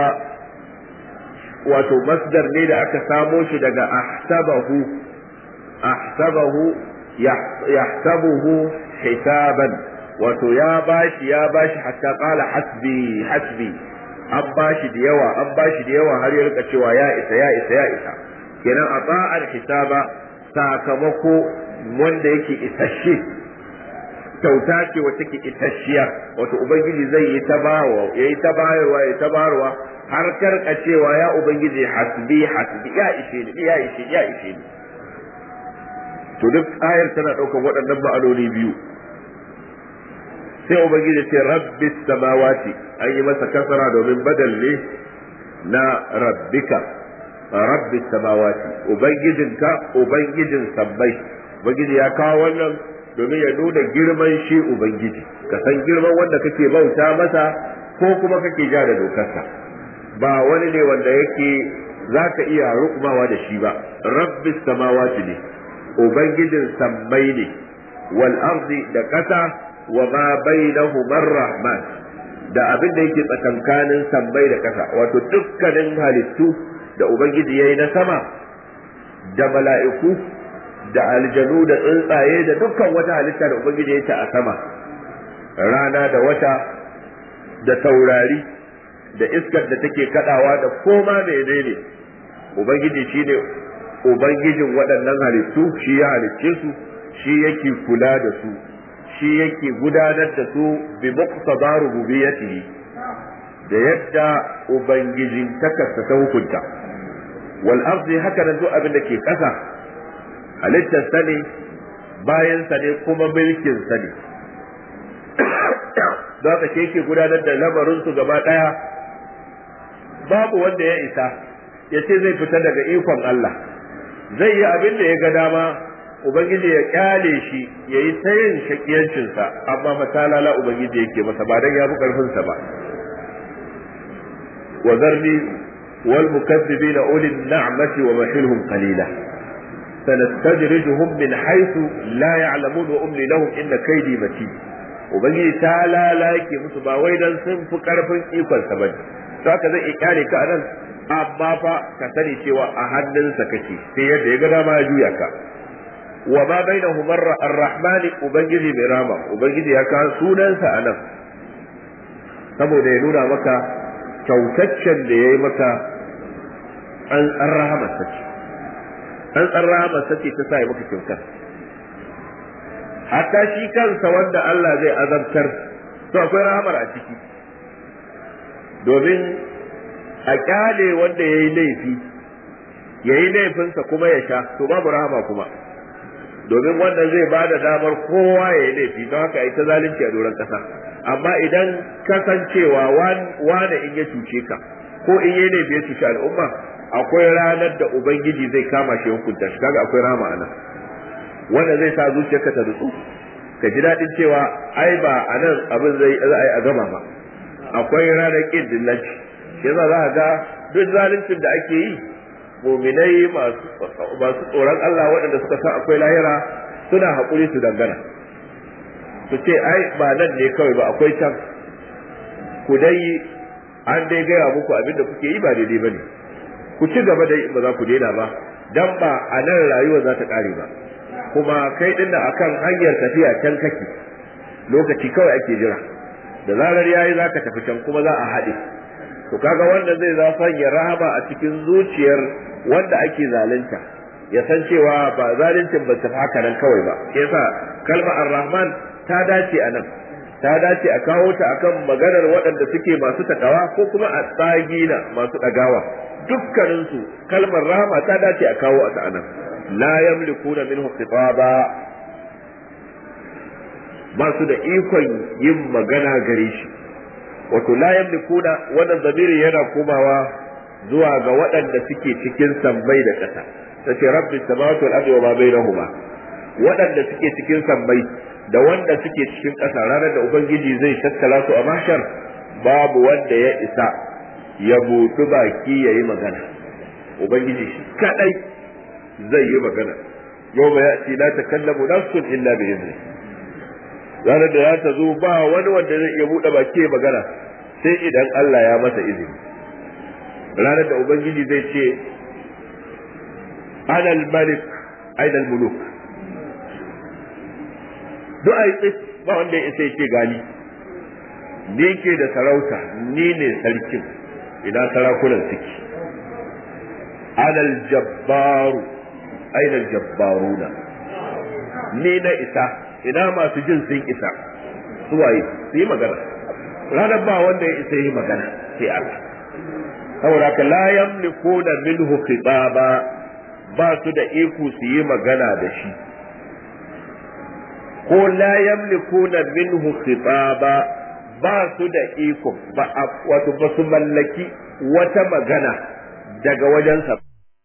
wato masdar ne da aka samo shi daga ahsabahu ahsabahu yahsabuhu hisaban wato ya bashi ya bashi hatta qala hasbi hasbi an bashi da yawa an bashi da yawa har ya rika cewa ya isa ya isa ya isa kenan a ba'ar hisaba sakamako wanda yake isasshe kyauta ce wacce ke itasshiya wato ubangiji zai yi ta bawa yayi ta bayarwa ya ta bayarwa har karka cewa ya ubangiji hasbi hasbi ya ishe ni ya ishe ya ishe ni to duk ayar tana ɗaukar waɗannan ma'anoni biyu sai ubangiji ce rabbi samawati an yi masa kasara domin badal ne na rabbika rabbi samawati ubangijinka ubangijin sabbai ubangiji ya kawo wannan domin ya nuna girman shi ubangiji ka san girman wanda kake bauta masa ko kuma kake ja da dokarsa ba wani ne wanda yake za ka iya rukumawa da shi ba rabbi samawati ne ubangijin sammai ne wal ardi da ƙasa wa ma bainahuma rahman da abin da yake tsakankanin sammai da ƙasa wato dukkanin halittu da ubangiji yayi na sama da mala'iku da aljanu da tsuntsaye da dukkan wata halitta da ubangiji ya ta a sama rana da wata da taurari da iskar da take kadawa da koma menene ubangiji shine ubangijin waɗannan halittu shi ya halicce su shi yake kula da su shi yake gudanar da su bi muqtada rububiyyatihi da yadda ubangijin takarsa ta hukunta wal ardi haka nan duk abin da ke ƙasa halittar sa ne bayan sa ne kuma mulkin sa ne don haka yake gudanar da lamarin su gaba ɗaya babu wanda ya isa ya ce zai fita daga ikon Allah zai yi abin da ya ga dama ubangiji ya kyale shi ya yi ta yin shakiyancinsa amma matalala ubangiji yake masa ba dan ya fi karfinsa ba wa zarni wal mukazzibina ulil na'mati wa mahilhum qalila sanastajrijuhum min haythu la ya'lamun wa umli lahum inna kaydi matin ubangiji ta lalake musu ba wai dan sun fi karfin ikonsa bane to haka zai kyale ka anan amma fa ka sani cewa a hannunsa kake sai yadda ya ga dama ya juya ka wa ma bainahum ar-rahmani ubangiji mai rama ubangiji ya kawo sunansa a nan saboda ya nuna maka kyautaccen da ya yi maka an an rahama sace an an rahama sace ta sa ya maka kyautar hatta shi kansa wanda Allah zai azabtar to akwai rahamar a ciki domin a kyale wanda ya yi laifi ya yi laifinsa kuma ya sha to babu rahama kuma domin wanda zai ba da damar kowa ya yi laifi don haka ita zalunci a doron kasa amma idan kasancewa wane in ya cuce ka ko in yi laifi ya cuci al'umma akwai ranar da ubangiji zai kama shi hukunta shi kaga akwai rama anan wanda zai sa zuciyarka ta nutsu ka ji daɗin cewa ai ba a nan abin zai za a yi a gama ba akwai ranar ƙin dillanci shi yasa za a ga duk zaluncin da ake yi muminai masu tsoron Allah waɗanda suka san akwai lahira suna haƙuri su dangana su ce ai ba nan ne kawai ba akwai can ku dai an dai gaya muku abin da kuke yi ba daidai ba ne ku ci gaba da ba za ku daina ba dan ba a nan rayuwa za ta ƙare ba kuma kai din da akan hanyar tafiya can kake lokaci kawai ake jira da zarar yayi za ka tafi can kuma za a haɗe to kaga wanda zai za sanya rahama a cikin zuciyar wanda ake zalunta ya san cewa ba zaluncin ba ta haka nan kawai ba yasa kalma ar-rahman ta dace a nan ta dace a kawo ta akan maganar waɗanda suke masu takawa ko kuma a tsagina masu ɗagawa dukkaninsu kalmar rahama ta dace a kawo ta a nan la yamlikuna minhu khitaba ba su da ikon yin magana gare shi wato la yamlikuna wannan zamiri yana komawa zuwa ga waɗanda suke cikin sammai da ƙasa tace rabbi samawati wal ardi wa ma bainahuma waɗanda suke cikin sammai da wanda suke cikin ƙasa ranar da ubangiji zai tattala su a mahshar babu wanda ya isa ya buɗu baki ya yi magana ubangiji shi kadai zai yi magana yau ba ya ce la takallamu nafsun illa bi izni ranar da ya ta zo ba wani wanda zai iya buɗe baki ya magana sai idan Allah ya masa izini ranar da ubangiji zai ce ana al-malik aina al-muluk duk ai tsit ba wanda ya sai ce gani ni ke da sarauta ni ne sarkin ina sarakunan suke ana al-jabbaru aina al-jabbaruna ni na isa ina masu jin sun isa su waye su yi magana ranar ba wanda ya isa yi magana sai Allah saboda ka la yamlikuna minhu khitaba ba su da iko su yi magana da shi ko la yamlikuna minhu khitaba ba su da iko ba wato ba su mallaki wata magana daga wajensa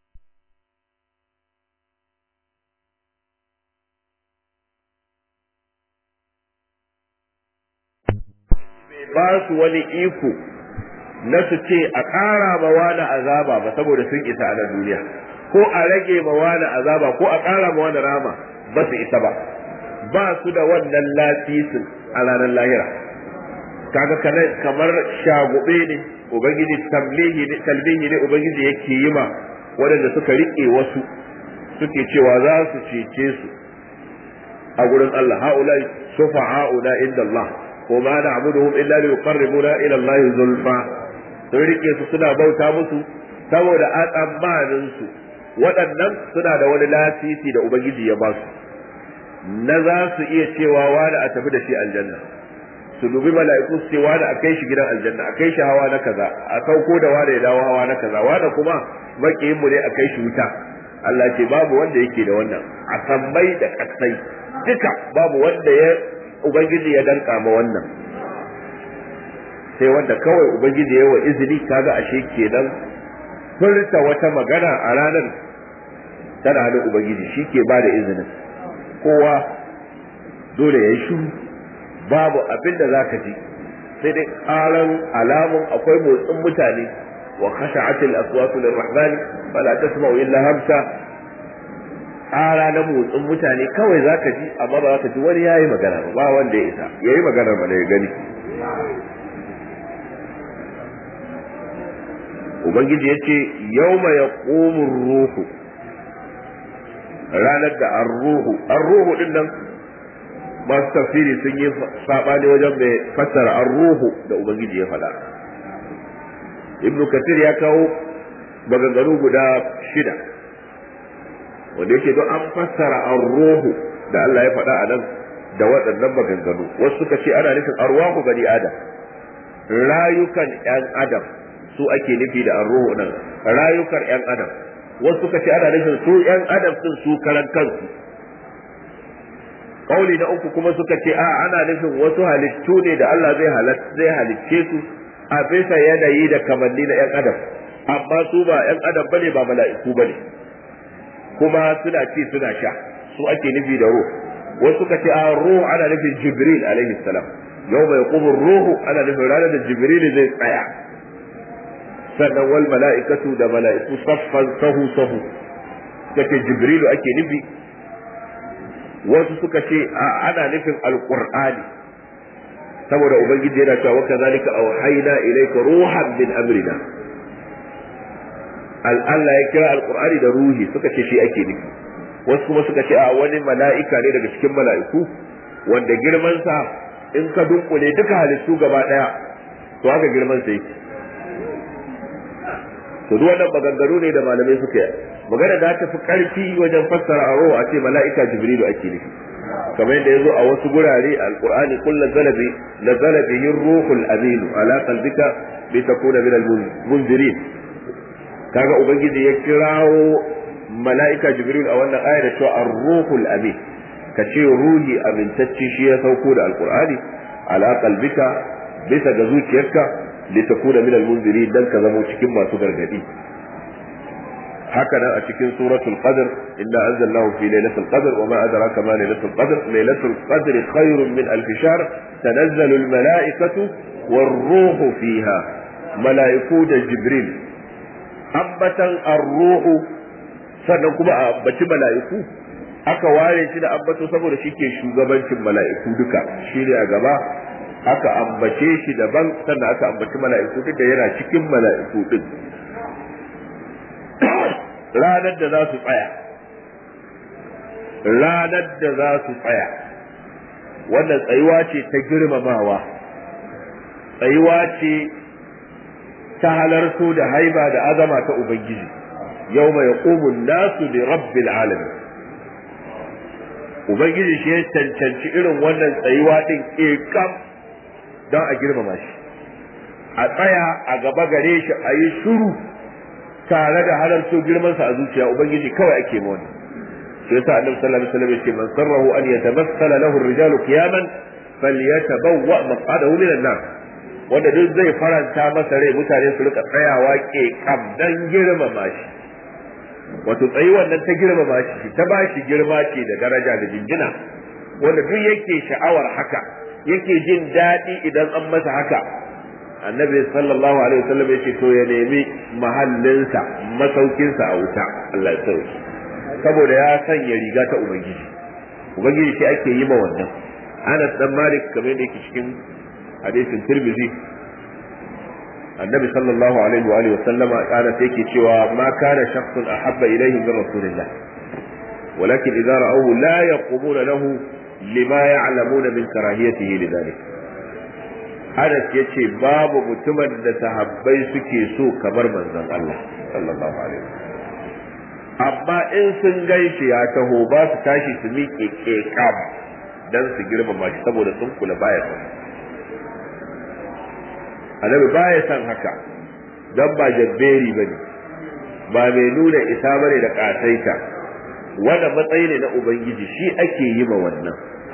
ba su wani iko na su ce a ƙara ma wani azaba ba saboda sun isa a nan duniya ko a rage ma wani azaba ko a ƙara ma wani rama ba su isa ba ba su da wannan lasisin a ranar lahira kaga kamar shagube ne ubangiji tamlihi ne talbihi ne ubangiji yake yi ma waɗanda suka riƙe wasu suke cewa za su cece su a gurin Allah ha'ulai shufa'a'una inda Allah ko ma na'buduhum illa li yuqarribuna ila Allah zulfa sun rike su suna bauta musu saboda a tsammanin su waɗannan suna da wani lasisi da ubangiji ya ba su na za su iya cewa wani a tafi da shi aljanna su dubi mala'iku su ce wani a kai shi gidan aljanna a kai shi hawa na kaza a sauko da wani ya dawo hawa na kaza wani kuma makiyin mu ne a kai shi wuta Allah ce babu wanda yake da wannan a sammai da kasai duka babu wanda ya ubangiji ya danka ma wannan sai wanda kawai ubangiji ya yi wa izini kaga ashe kenan furta wata magana a ranar tana hannun ubangiji shi ke ba da izinin kowa dole ya yi shiru babu abin da za ka ji sai dai ƙaran alamun akwai motsin mutane wa khasha'atil aswatu lirrahmani fala tasma'u illa hamsa ƙara na motsin mutane kawai za ka ji amma ba za ka ji wani yayi magana ba ba wanda ya isa yayi magana mana ya gani ubangiji ya ce yauma ya ruhu ranar da an ruhu an ruhu din nan masu tafsiri sun yi saɓani wajen mai fassara an ruhu da ubangiji ya faɗa ibnu kathir ya kawo maganganu guda shida wanda yake don an fassara an ruhu da Allah ya faɗa a nan da waɗannan maganganu wasu suka ce ana nufin arwahu bani adam rayukan 'yan adam su ake nufi da arruhu nan rayukan 'yan adam wasu suka ce ana nufin su 'yan adam sun su karan kansu kauli na uku kuma suka ce a ana nufin wasu halittu ne da Allah zai zai halicce su a bisa yanayi da kamanni na 'yan adam amma su ba 'yan adam bane ba mala'iku bane kuma suna ci suna sha su ake nufi da ruh wasu suka ce a ruh ana nufin jibril alaihi salam yau mai kubur ruhu ana nufin ranar da jibril zai tsaya sannan wal mala'ikatu da mala'iku saffan sahu sahu kace jibrilu ake nufi wasu suka ce ana nufin alqur'ani saboda ubangiji yana cewa kazalika auhayna ilayka ruhan min amrina Allah ya kira alqur'ani da ruhi suka ce shi ake nufi wasu kuma suka ce a wani mala'ika ne daga cikin mala'iku wanda girman sa in ka dunkule duka halittu gaba daya to haka girman sa yake to duk wannan maganganu ne da malamai suka yi magana da ta fi karfi wajen fassara aro a ce mala'ika jibrilu ake nufi kamar yadda yazo a wasu gurare alqur'ani kullu zalabi nazala bihi ruhul amin ala qalbika bi takuna min al-munzirin kaga ubangiji ya kirawo mala'ika jibril a wannan ayar da cewa ar-ruhul amin ka ce ruhi amintacce shi ya sauko da alqur'ani ala qalbika bisa ga zuciyarka litakuna min al-munzirin dan ka zama cikin masu gargadi haka nan a cikin suratul qadr inna anzalnahu fi lailatul qadr wa ma adraka ma lailatul qadr lailatul qadr khairun min alf shahr tanazzalu al-mala'ikatu war-ruhu fiha mala'iku da jibril ambatan ar-ruhu sannan kuma a ambaci mala'iku aka ware shi da ambato saboda shi ke shugabancin mala'iku duka shi ne a gaba aka ambace shi daban sannan aka ambaci mala'iku duk da yana cikin mala'iku din ranar da za su tsaya ranar da za su tsaya wannan tsayuwa ce ta girmamawa tsayuwa ce ta halarto da haiba da azama ta ubangiji yau mai yaqumun nasu li rabbil alamin ubangiji shi ya cancanci irin wannan tsayuwa din kam don a girmama shi a tsaya a gaba gare shi a yi shuru tare da halarto girmansa a zuciya ubangiji kawai ake ma wannan shi yasa annabi sallallahu alaihi wasallam yace man sarrahu an yatamassala lahu ar-rijalu qiyaman falyatabawwa maq'adahu min an-nar wanda duk zai faranta masa rai mutane su rika tsayawa ke kam dan girmama shi wato tsayi wannan ta girmama shi ta ba shi girma ce da daraja da jinjina wanda duk yake sha'awar haka yake jin daɗi idan an masa haka annabi sallallahu alaihi wasallam yace to ya nemi mahallinsa masaukinsa a wuta Allah ya sauke saboda ya sanya riga ta ubangiji ubangiji shi ake yi ma wannan Anas dan Malik kamar da yake cikin hadisin Tirmidhi annabi sallallahu alaihi wa alihi wasallama kana sai yake cewa ma kana shakhsun ahabba ilayhi min rasulillah ولكن إذا رأوه لا يقومون له لما يعلمون من كراهيته لذلك Anas ya ce babu mutumin da sahabbai suke so kamar manzon Allah sallallahu alaihi amma in sun gaishe ya taho ba su tashi su miƙe ƙeƙam dan su girmama shi saboda sun kula baya son annabi baya son haka dan ba jabberi bane ba mai nuna isa bane da ƙasaita wanda matsayi ne na ubangiji shi ake yi ma wannan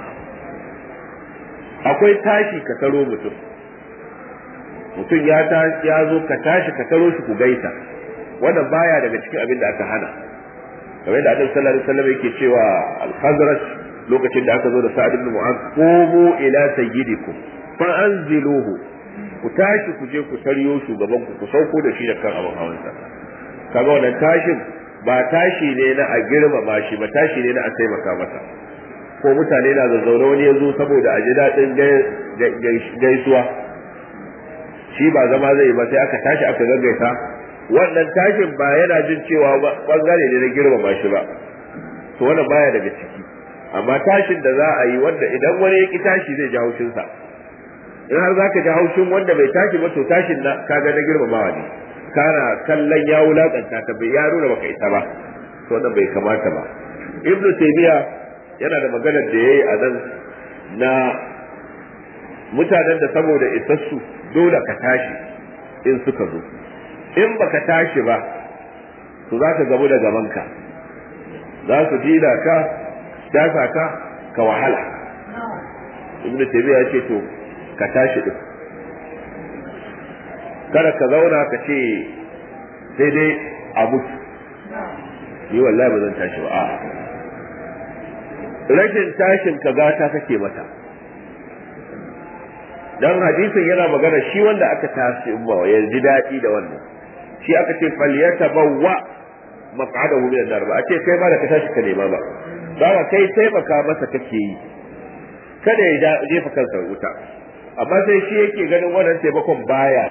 akwai tashi ka taro mutum mutum ya ya zo ka tashi ka taro shi ku gaisa wannan baya daga cikin abin da aka hana kamar da Annabi sallallahu alaihi wasallam yake cewa al-Khazraj lokacin da aka zo da Sa'ad ibn Mu'adh qumu ila sayyidikum fa anziluhu ku tashi ku je ku taryo shugaban ku ku sauko da shi da kan abin hawansa kaga wannan tashin ba tashi ne na a girmama shi ba tashi ne na a taimaka masa ko mutane na zazzaune wani ya zo saboda a ji daɗin gaisuwa shi ba zama zai ba sai aka tashi aka gaggaita wannan tashin ba yana jin cewa bangare ne na girmama shi ba to wannan baya daga ciki amma tashin da za a yi wanda idan wani ya ki tashi zai ji haushinsa in har za ka ji haushin wanda bai tashi ba to tashin na kaga na girmamawa ne kana kallon ya wulakanta ta bai ya nuna baka isa ba to wannan bai kamata ba ibnu taymiya yana da maganar da yayi a nan na mutanen da saboda isassu dole ka tashi in suka zo in baka tashi ba to za ka gamu da gabanka za su dina ka dafa ka ka wahala ibn taymiya ya ce to ka tashi din kada ka zauna ka ce sai dai a mutu ni wallahi ba zan tashi ba a'a rashin tashin ka gata kake mata dan hadisin yana magana shi wanda aka tashi ba ya ji daɗi da wannan shi aka ce falyata bawwa maq'adahu min an-nar ba a ce kai ma da ka tashi ka nema ba ba kai taimaka masa kake yi kada ya jefa kansa wuta amma sai shi yake ganin wannan taimakon baya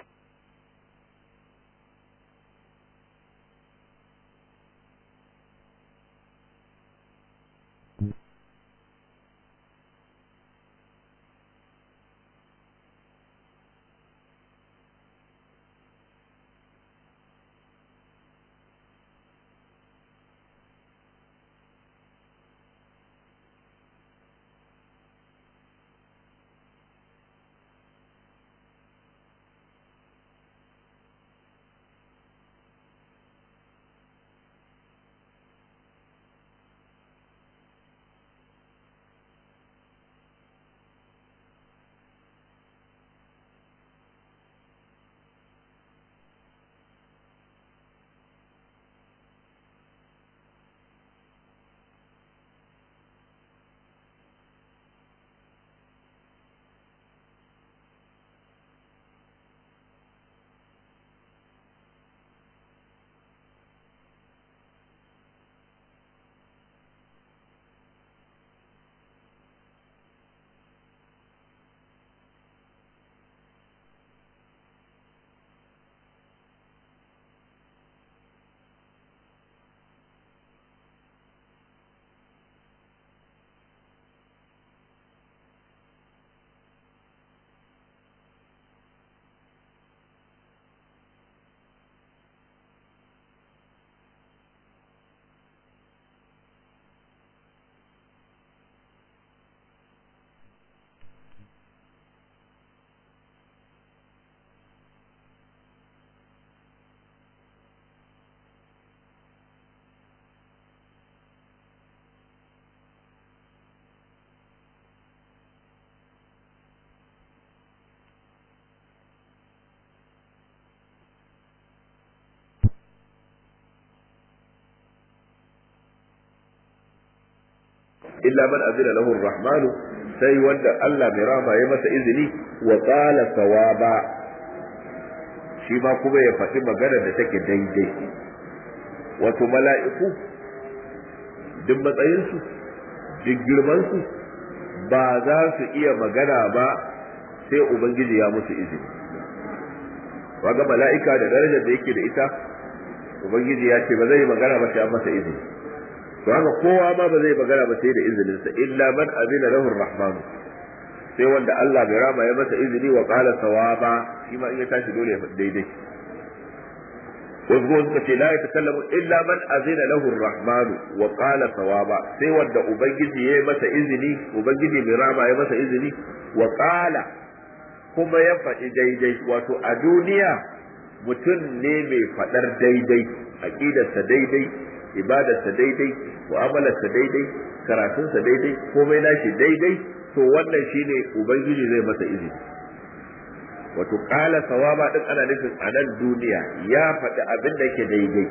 illa man azina lahu rahmanu sai wanda Allah mai rama ya masa izini wa qala sawaba shi ma kuma ya faɗi magana da take daidai wato mala'iku duk matsayinsu duk girmansu ba za su iya magana ba sai ubangiji ya musu izini waga mala'ika da darajar da yake da ita ubangiji ya ce ba zai magana ba sai an masa izini to haka kowa ma ba zai magana ba sai da izininsa illa man azina lahu rahmanu sai wanda Allah bai rama ya masa izini wa qala sawaba shi ma in ya tashi dole ya faɗi daidai wasu kuma suka ce la yatakallamu illa man azina lahu rahmanu wa qala sawaba sai wanda ubangiji ya masa izini ubangiji mai rama ya masa izini wa qala kuma ya faɗi daidai wato a duniya mutum ne mai faɗar daidai aƙidarsa daidai ibadarsa daidai mu'amalarsa daidai karatunsa daidai komai nashi daidai to wannan shine ubangiji zai masa izini wato ƙala sawaba din ana nufin a nan duniya ya faɗi abin da yake daidai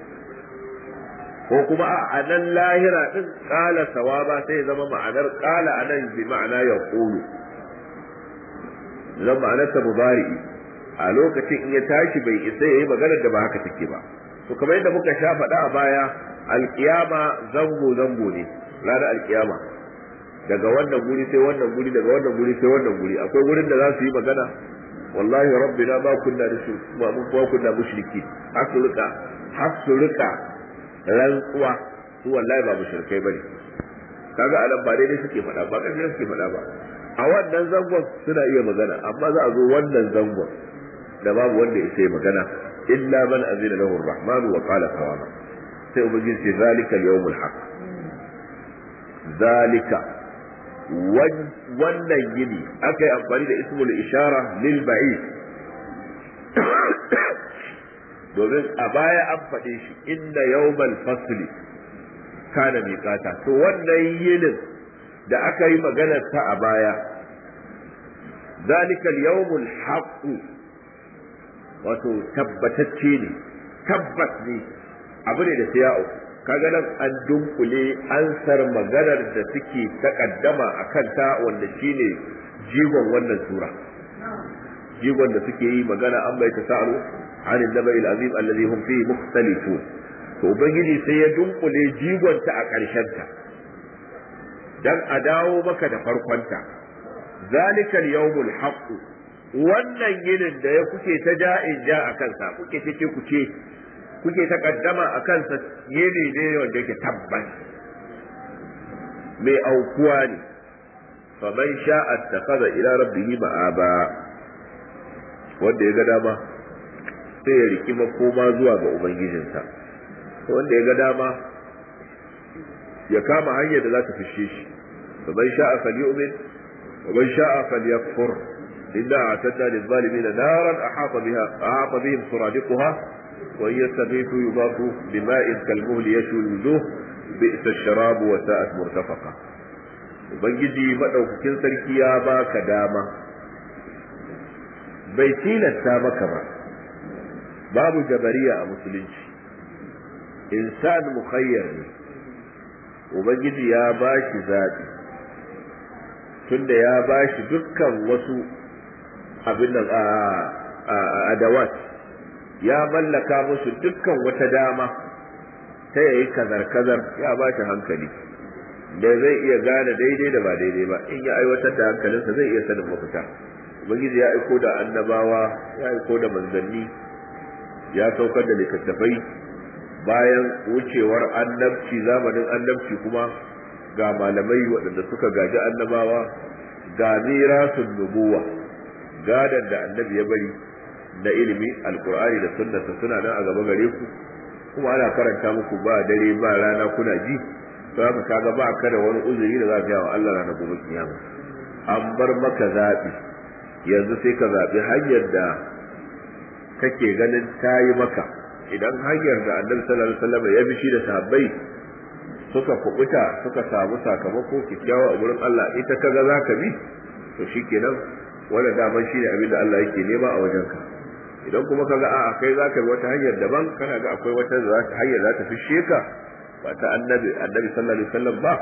ko kuma a nan lahira din ƙala sawaba sai zama ma'anar ƙala a nan bi ma'ana ya ƙulu zan ma'anarsa mubari'i a lokacin in ya tashi bai isa ya yi maganar da ba haka take ba to kamar yadda muka sha faɗa a baya alkiyama zango zango ne ranar alkiyama daga wannan guri sai wannan guri daga wannan guri sai wannan guri akwai wurin da za su yi magana wallahi rabbina ma kunna ma mun ba kunna mushriki hasurika hasurika rantsuwa su wallahi ba mushrikai bane kaga anan ba daidai suke faɗa ba kaje suke faɗa ba a wannan zangon suna iya magana amma za a zo wannan zangon da babu wanda ya sai magana illa man azina lahu ar-rahman wa qala sawaba sai ubangiji ce zalika al-yawmul haqq zalika wannan yini aka yi amfani da ismul ishara lil ba'id domin a baya an faɗe shi inna yawmal fasli kana miqata to wannan yinin da aka yi maganar ta a baya zalika al-yawmul haqq wato tabbatacce ne tabbas ne abu ne da sai ya auku kaga nan an dunkule ansar maganar da suke takaddama a kanta wanda shine jigon wannan sura jigon da suke yi magana an bai tasa'alu an nabai azim allazi hum fihi mukhtalifun to ubangiji sai ya dunkule jigon ta a ƙarshen ta dan a dawo maka da farkon ta zalikal yawmul haqq wannan yinin da ya kuke ta ja'in ja a kansa kuke ce ku ce kuke takaddama a kansa yini ne wanda yake tabbas mai aukuwa ne fa man sha'a takhadha ila rabbihi ma'aba wanda ya ga dama sai ya riki makoma zuwa ga ubangijinsa wanda ya ga dama ya kama hanyar da za ta fishe shi fa man sha'a falyu'min wa man sha'a falyakfur inna a'tadna lil-zalimin naran ahata biha ahata bihim suradiquha وإن يستغيثوا يضافوا بماء كالمهل يشوي الوجوه بئس الشراب وساءت مرتفقة ubangiji maɗaukakin sarki ya baka dama bai tilasta maka ba babu jabariya a musulunci insan mukhayyar ne ubangiji ya ba shi zaɓi tunda ya ba shi dukkan wasu abin nan a adawat ya mallaka musu dukkan wata dama ta yayi kazar-kazar ya ba shi hankali da zai iya gane daidai da ba daidai ba in ya aiwatar da hankalinsa zai iya sanin mafita ubangiji ya aiko da annabawa ya aiko da manzanni ya saukar da littattafai bayan wucewar annabci zamanin annabci kuma ga malamai waɗanda suka gaji annabawa ga mirasun nubuwa gadan da annabi ya bari na ilimi alkur'ani da sunnata suna nan a gaba gare ku kuma ana karanta muku ba dare ba rana kuna ji to haka kaga ba ka da wani uzuri da za ka wa Allah ranar gobe kiyama an bar maka zaɓi yanzu sai ka zaɓi hanyar da kake ganin ta yi maka idan hanyar da annabi sallallahu alaihi wasallam ya bi shi da sahabbai suka kubuta suka samu sakamako kikkiawa a gurin Allah ita kaga za ka bi to shikenan wannan daman shi ne abin da Allah yake nema a wajenka idan kuma ka ga a'a kai zaka bi wata hanyar daban kana ga akwai wata hanyar za ta fishe ka ba ta annabi annabi sallallahu alaihi wasallam ba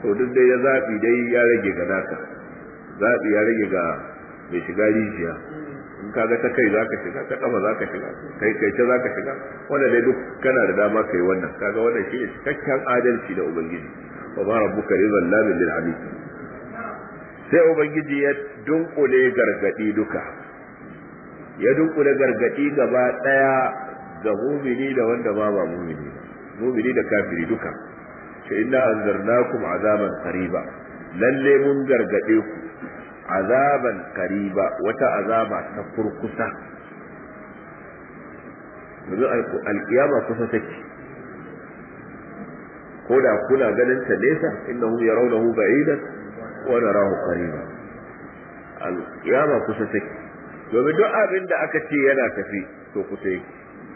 to duk dai ya zaɓi dai ya rage ga naka zaɓi ya rage ga mai shiga rijiya in ka ga ta kai za ka shiga ta kafa za ka shiga kai kai ta za ka shiga wanda dai duk kana da dama kai wannan kaga wannan shi ne cikakken adalci da ubangiji wa ma rabbuka rizal lamin lil abid sai ubangiji ya dunkule gargadi duka ya dunkule gargadi gaba daya ga mumini da wanda ma ba mumini ba mumini da kafiri duka sai inna anzarnakum azaban qariba lalle mun gargade ku azaban qariba wata azaba ta kurkusa yanzu alkiyama kusa take ko da kuna ganin ta nesa innahu yarawnahu ba'idan wa narahu qariba alkiyama kusa take domin duk abin da aka ce yana tafi to kusa yake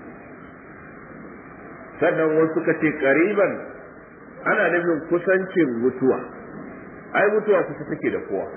sannan wasu suka ce qariban ana nufin kusancin mutuwa ai mutuwa kusa take da kowa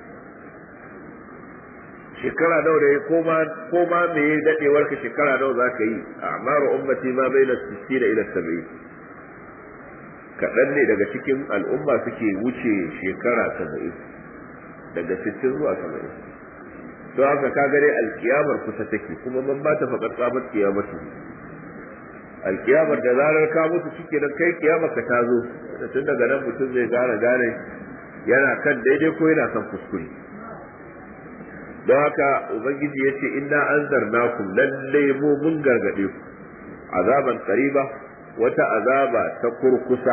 shekara nawa da ko ma ko ma me dadewar ka shekara nawa za ka yi amaru ummati ma baina 60 ila 70 kaɗan ne daga cikin al'umma suke wuce shekara 70 daga 60 zuwa 70 to haka ka gare alkiyamar kusa take kuma man ba ta faƙar tsabar kiyamatu alkiyamar da zarar ka mutu shike nan kai kiyamar ka ta zo tun daga nan mutum zai gane gane yana kan daidai ko yana kan kuskure don haka ubangiji ya ce inna anzarnakum lalle mu mun gargade ku azaban qariba wata azaba ta kurkusa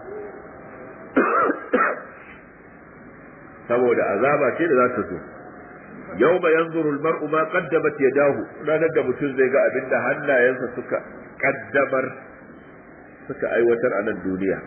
saboda azaba ce da za ta zo yau ba yanzuru almar'u ma qaddamat yadahu ranar da mutum zai ga abinda hannayensa suka kaddamar suka aiwatar a nan duniya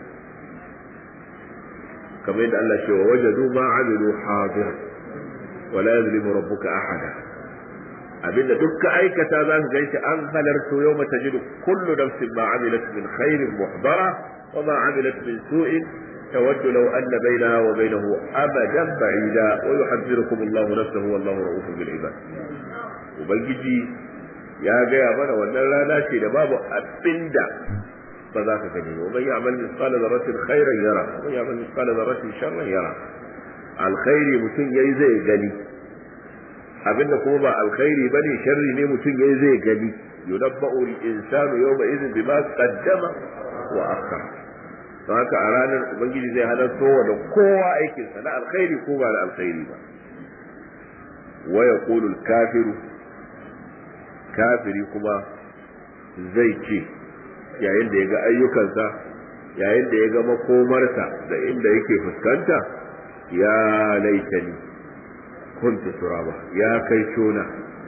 kamar yadda Allah ce wa wajadu ma amilu hadir wa la yuzlimu rabbuka ahada abinda dukka aikata za su ganshi an halarto yau mata jidu kullu nafsin ma amilat min khairin muhdara wa ma amilat min su'in تود لو أن بينها وبينه أبدا بعيدا ويحذركم الله نفسه والله رؤوف بالعباد وبنجي يا جاي بنا wannan rana ce da babu abinda ba za ka gani ba man ya'mal misqala dharratin khairan yara man ya'mal misqala dharratin sharran yara alkhairi mutum yayi zai gani abinda kuma ba alkhairi bane sharri ne mutum yayi zai gani yunabba'u al-insanu yawma idhin bima qaddama wa akhara don haka a ranar ubangiji zai halarto wa da kowa aikinsa na alkhairi ko ba da alkhairi ba wa yaqulu kafiru kafiri kuma zai ce yayin da ya ga ayyukansa yayin da ya ga makomarsa da inda yake fuskanta ya laitani kuntu turaba ya kai shona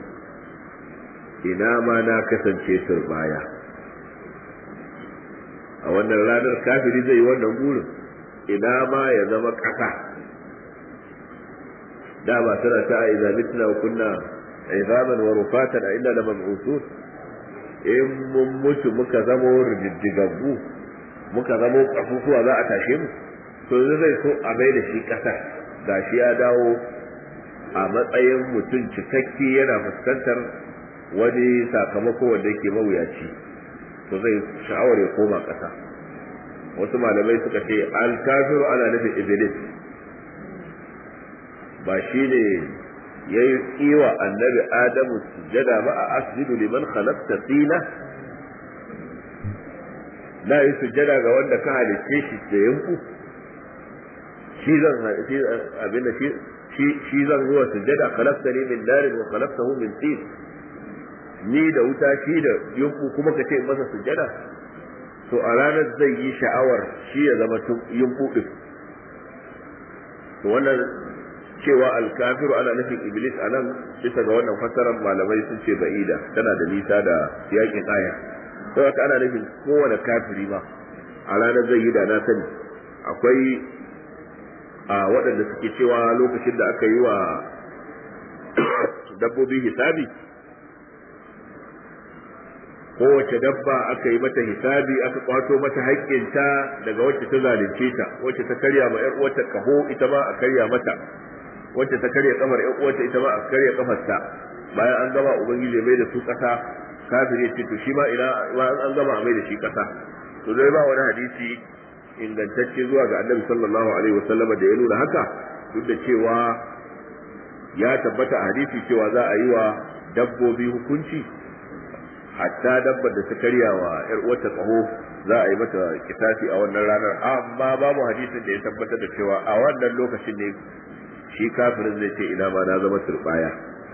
ina ma na kasance turbaya a wannan ranar kafiri zai yi wannan burin ina ma ya zama ƙasa da ba tana ta a idza mitna wa kunna izaman wa rufatan a inda la mab'uthun in mun mutu muka zama riddigaggu muka zama kasusuwa za a tashe mu to yanzu zai so a bai da shi ƙasa gashi ya dawo a matsayin mutum cikakke yana fuskantar wani sakamako wanda yake mawuyaci to zai sha'awar ya koma ƙasa wasu malamai suka ce alkafiru ana nufin iblis ba shi ne ya yi tsiwa annabi adamu sujada ba a asjudu liman khalaqta tina na yi sujada ga wanda ka halicce shi da yanku shi zan abin da shi zan zuwa sujada khalaqtani min narin wa khalaqtahu min tin ni da wuta shi da yunku kuma ka ce masa sujada to a ranar zai yi sha'awar shi ya zama yunku din to wannan cewa alkafiru ana nufin iblis a nan bisa ga wannan fassarar malamai sun ce ba'ida tana da nisa da yakin aya sai haka ana nufin kowane kafiri ma a ranar zai yi da na sani akwai a waɗanda suke cewa lokacin da aka yi wa dabbobi hisabi kowace dabba aka yi mata hisabi aka kwato mata haƙƙinta daga wacce ta zalunce ta wacce ta karya ma ƴar uwarta kaho ita ma a karya mata wacce ta karya kamar ƴar uwarta ita ma a karya kafarta bayan an gama ubangiji mai da su ƙasa kafir ya ce to shi ma ina an gama mai da shi ƙasa to dai ba wani hadisi ingantacce zuwa ga annabi sallallahu alaihi wasallam da ya nuna haka duk da cewa ya tabbata a hadisi cewa za a yi wa dabbobi hukunci hatta dabbar da ta karya wa yar uwarta tsaho za a yi mata kitafi a wannan ranar amma babu hadisin da ya tabbatar da cewa a wannan lokacin ne shi kafirin zai ce ina ma na zama turbaya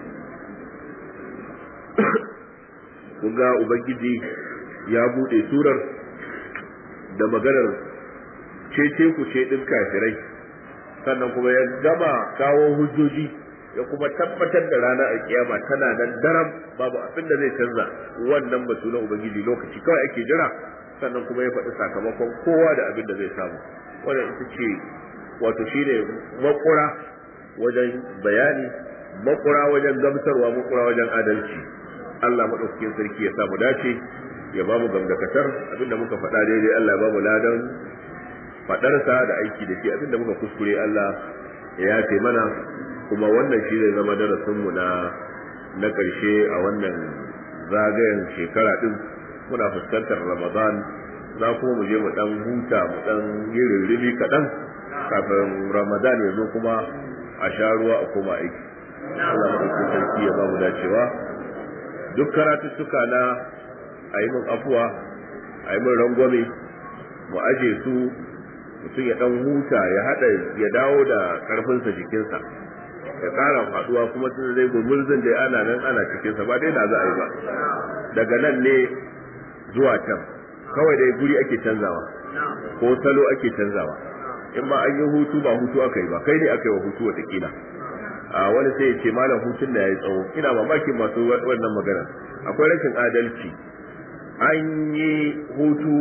kun ga ubangiji ya bude surar da maganar cece ku ce din kafirai sannan kuma ya gama kawo hujjoji ya kuma tabbatar da ranar alkiyama tana nan daram babu abin da zai canza wannan batu na ubangiji lokaci kawai ake jira sannan kuma ya faɗi sakamakon kowa da abin da zai samu wannan ita ce wato shine makura wajen bayani makura wajen gamsarwa makura wajen adalci Allah madaukakin sarki ya samu dace ya bamu gamdakatar abinda muka faɗa daidai Allah ya bamu ladan faɗarsa da aiki da shi abinda muka kuskure Allah ya yafe mana kuma wannan shi zai zama darasinmu na na ƙarshe a wannan zagayen shekara ɗin muna fuskantar ramadan za kuma mu je mu ɗan huta mu ɗan yi rirribi kaɗan kafin ramadan ya zo kuma a sha ruwa a koma aiki Allah maɗauki sarki ya ba mu dacewa duk karatuttuka na a yi min afuwa a yi min rangwame mu aje su mutum ya ɗan huta ya haɗa ya dawo da ƙarfinsa jikinsa ya ƙara faɗuwa kuma sun zai gumurzin da ana nan ana cikinsa ba dai na za a yi ba daga nan ne zuwa can kawai dai guri ake canzawa ko salo ake canzawa in ma an yi hutu ba hutu aka yi ba kai ne aka yi wa hutu watakila a wani sai ya ce malam hutun da ya yi tsawo ina mamakin masu wannan magana akwai rashin adalci an yi hutu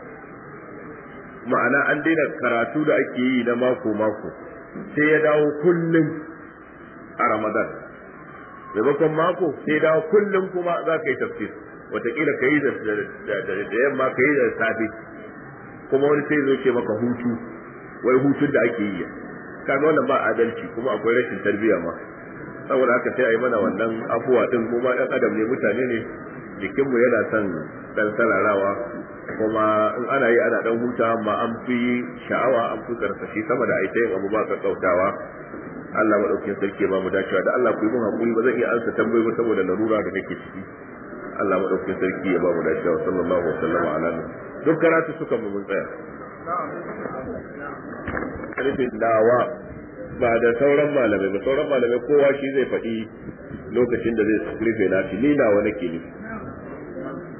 ma'ana an daina karatu da ake yi na mako mako sai ya dawo kullum a ramadan maimakon mako sai ya dawo kullum kuma za ka yi tafsir wataƙila ka yi da yamma ka yi da safe kuma wani sai zo ce maka hutu wai hutun da ake yi kaga wannan ba adalci kuma akwai rashin tarbiyya ma saboda haka sai a yi mana wannan afuwa din mu ma dan adam ne mutane ne jikinmu yana son dan sararawa kuma in ana yi ana dan huta amma an fi sha'awa an fi karsashi sama da aita yin abu ba ka kautawa Allah madaukakin sarki ba mu dacewa da Allah ku yi mun hakuri ba zan iya ansa tambayoyi ba saboda larura da nake ciki Allah madaukakin sarki ya ba mu dacewa sallallahu alaihi wasallam ala duk karatu suka mu mun tsaya karfin dawa ba da sauran malamai ba sauran malamai kowa shi zai faɗi lokacin da zai rufe nashi ni nawa nake nufi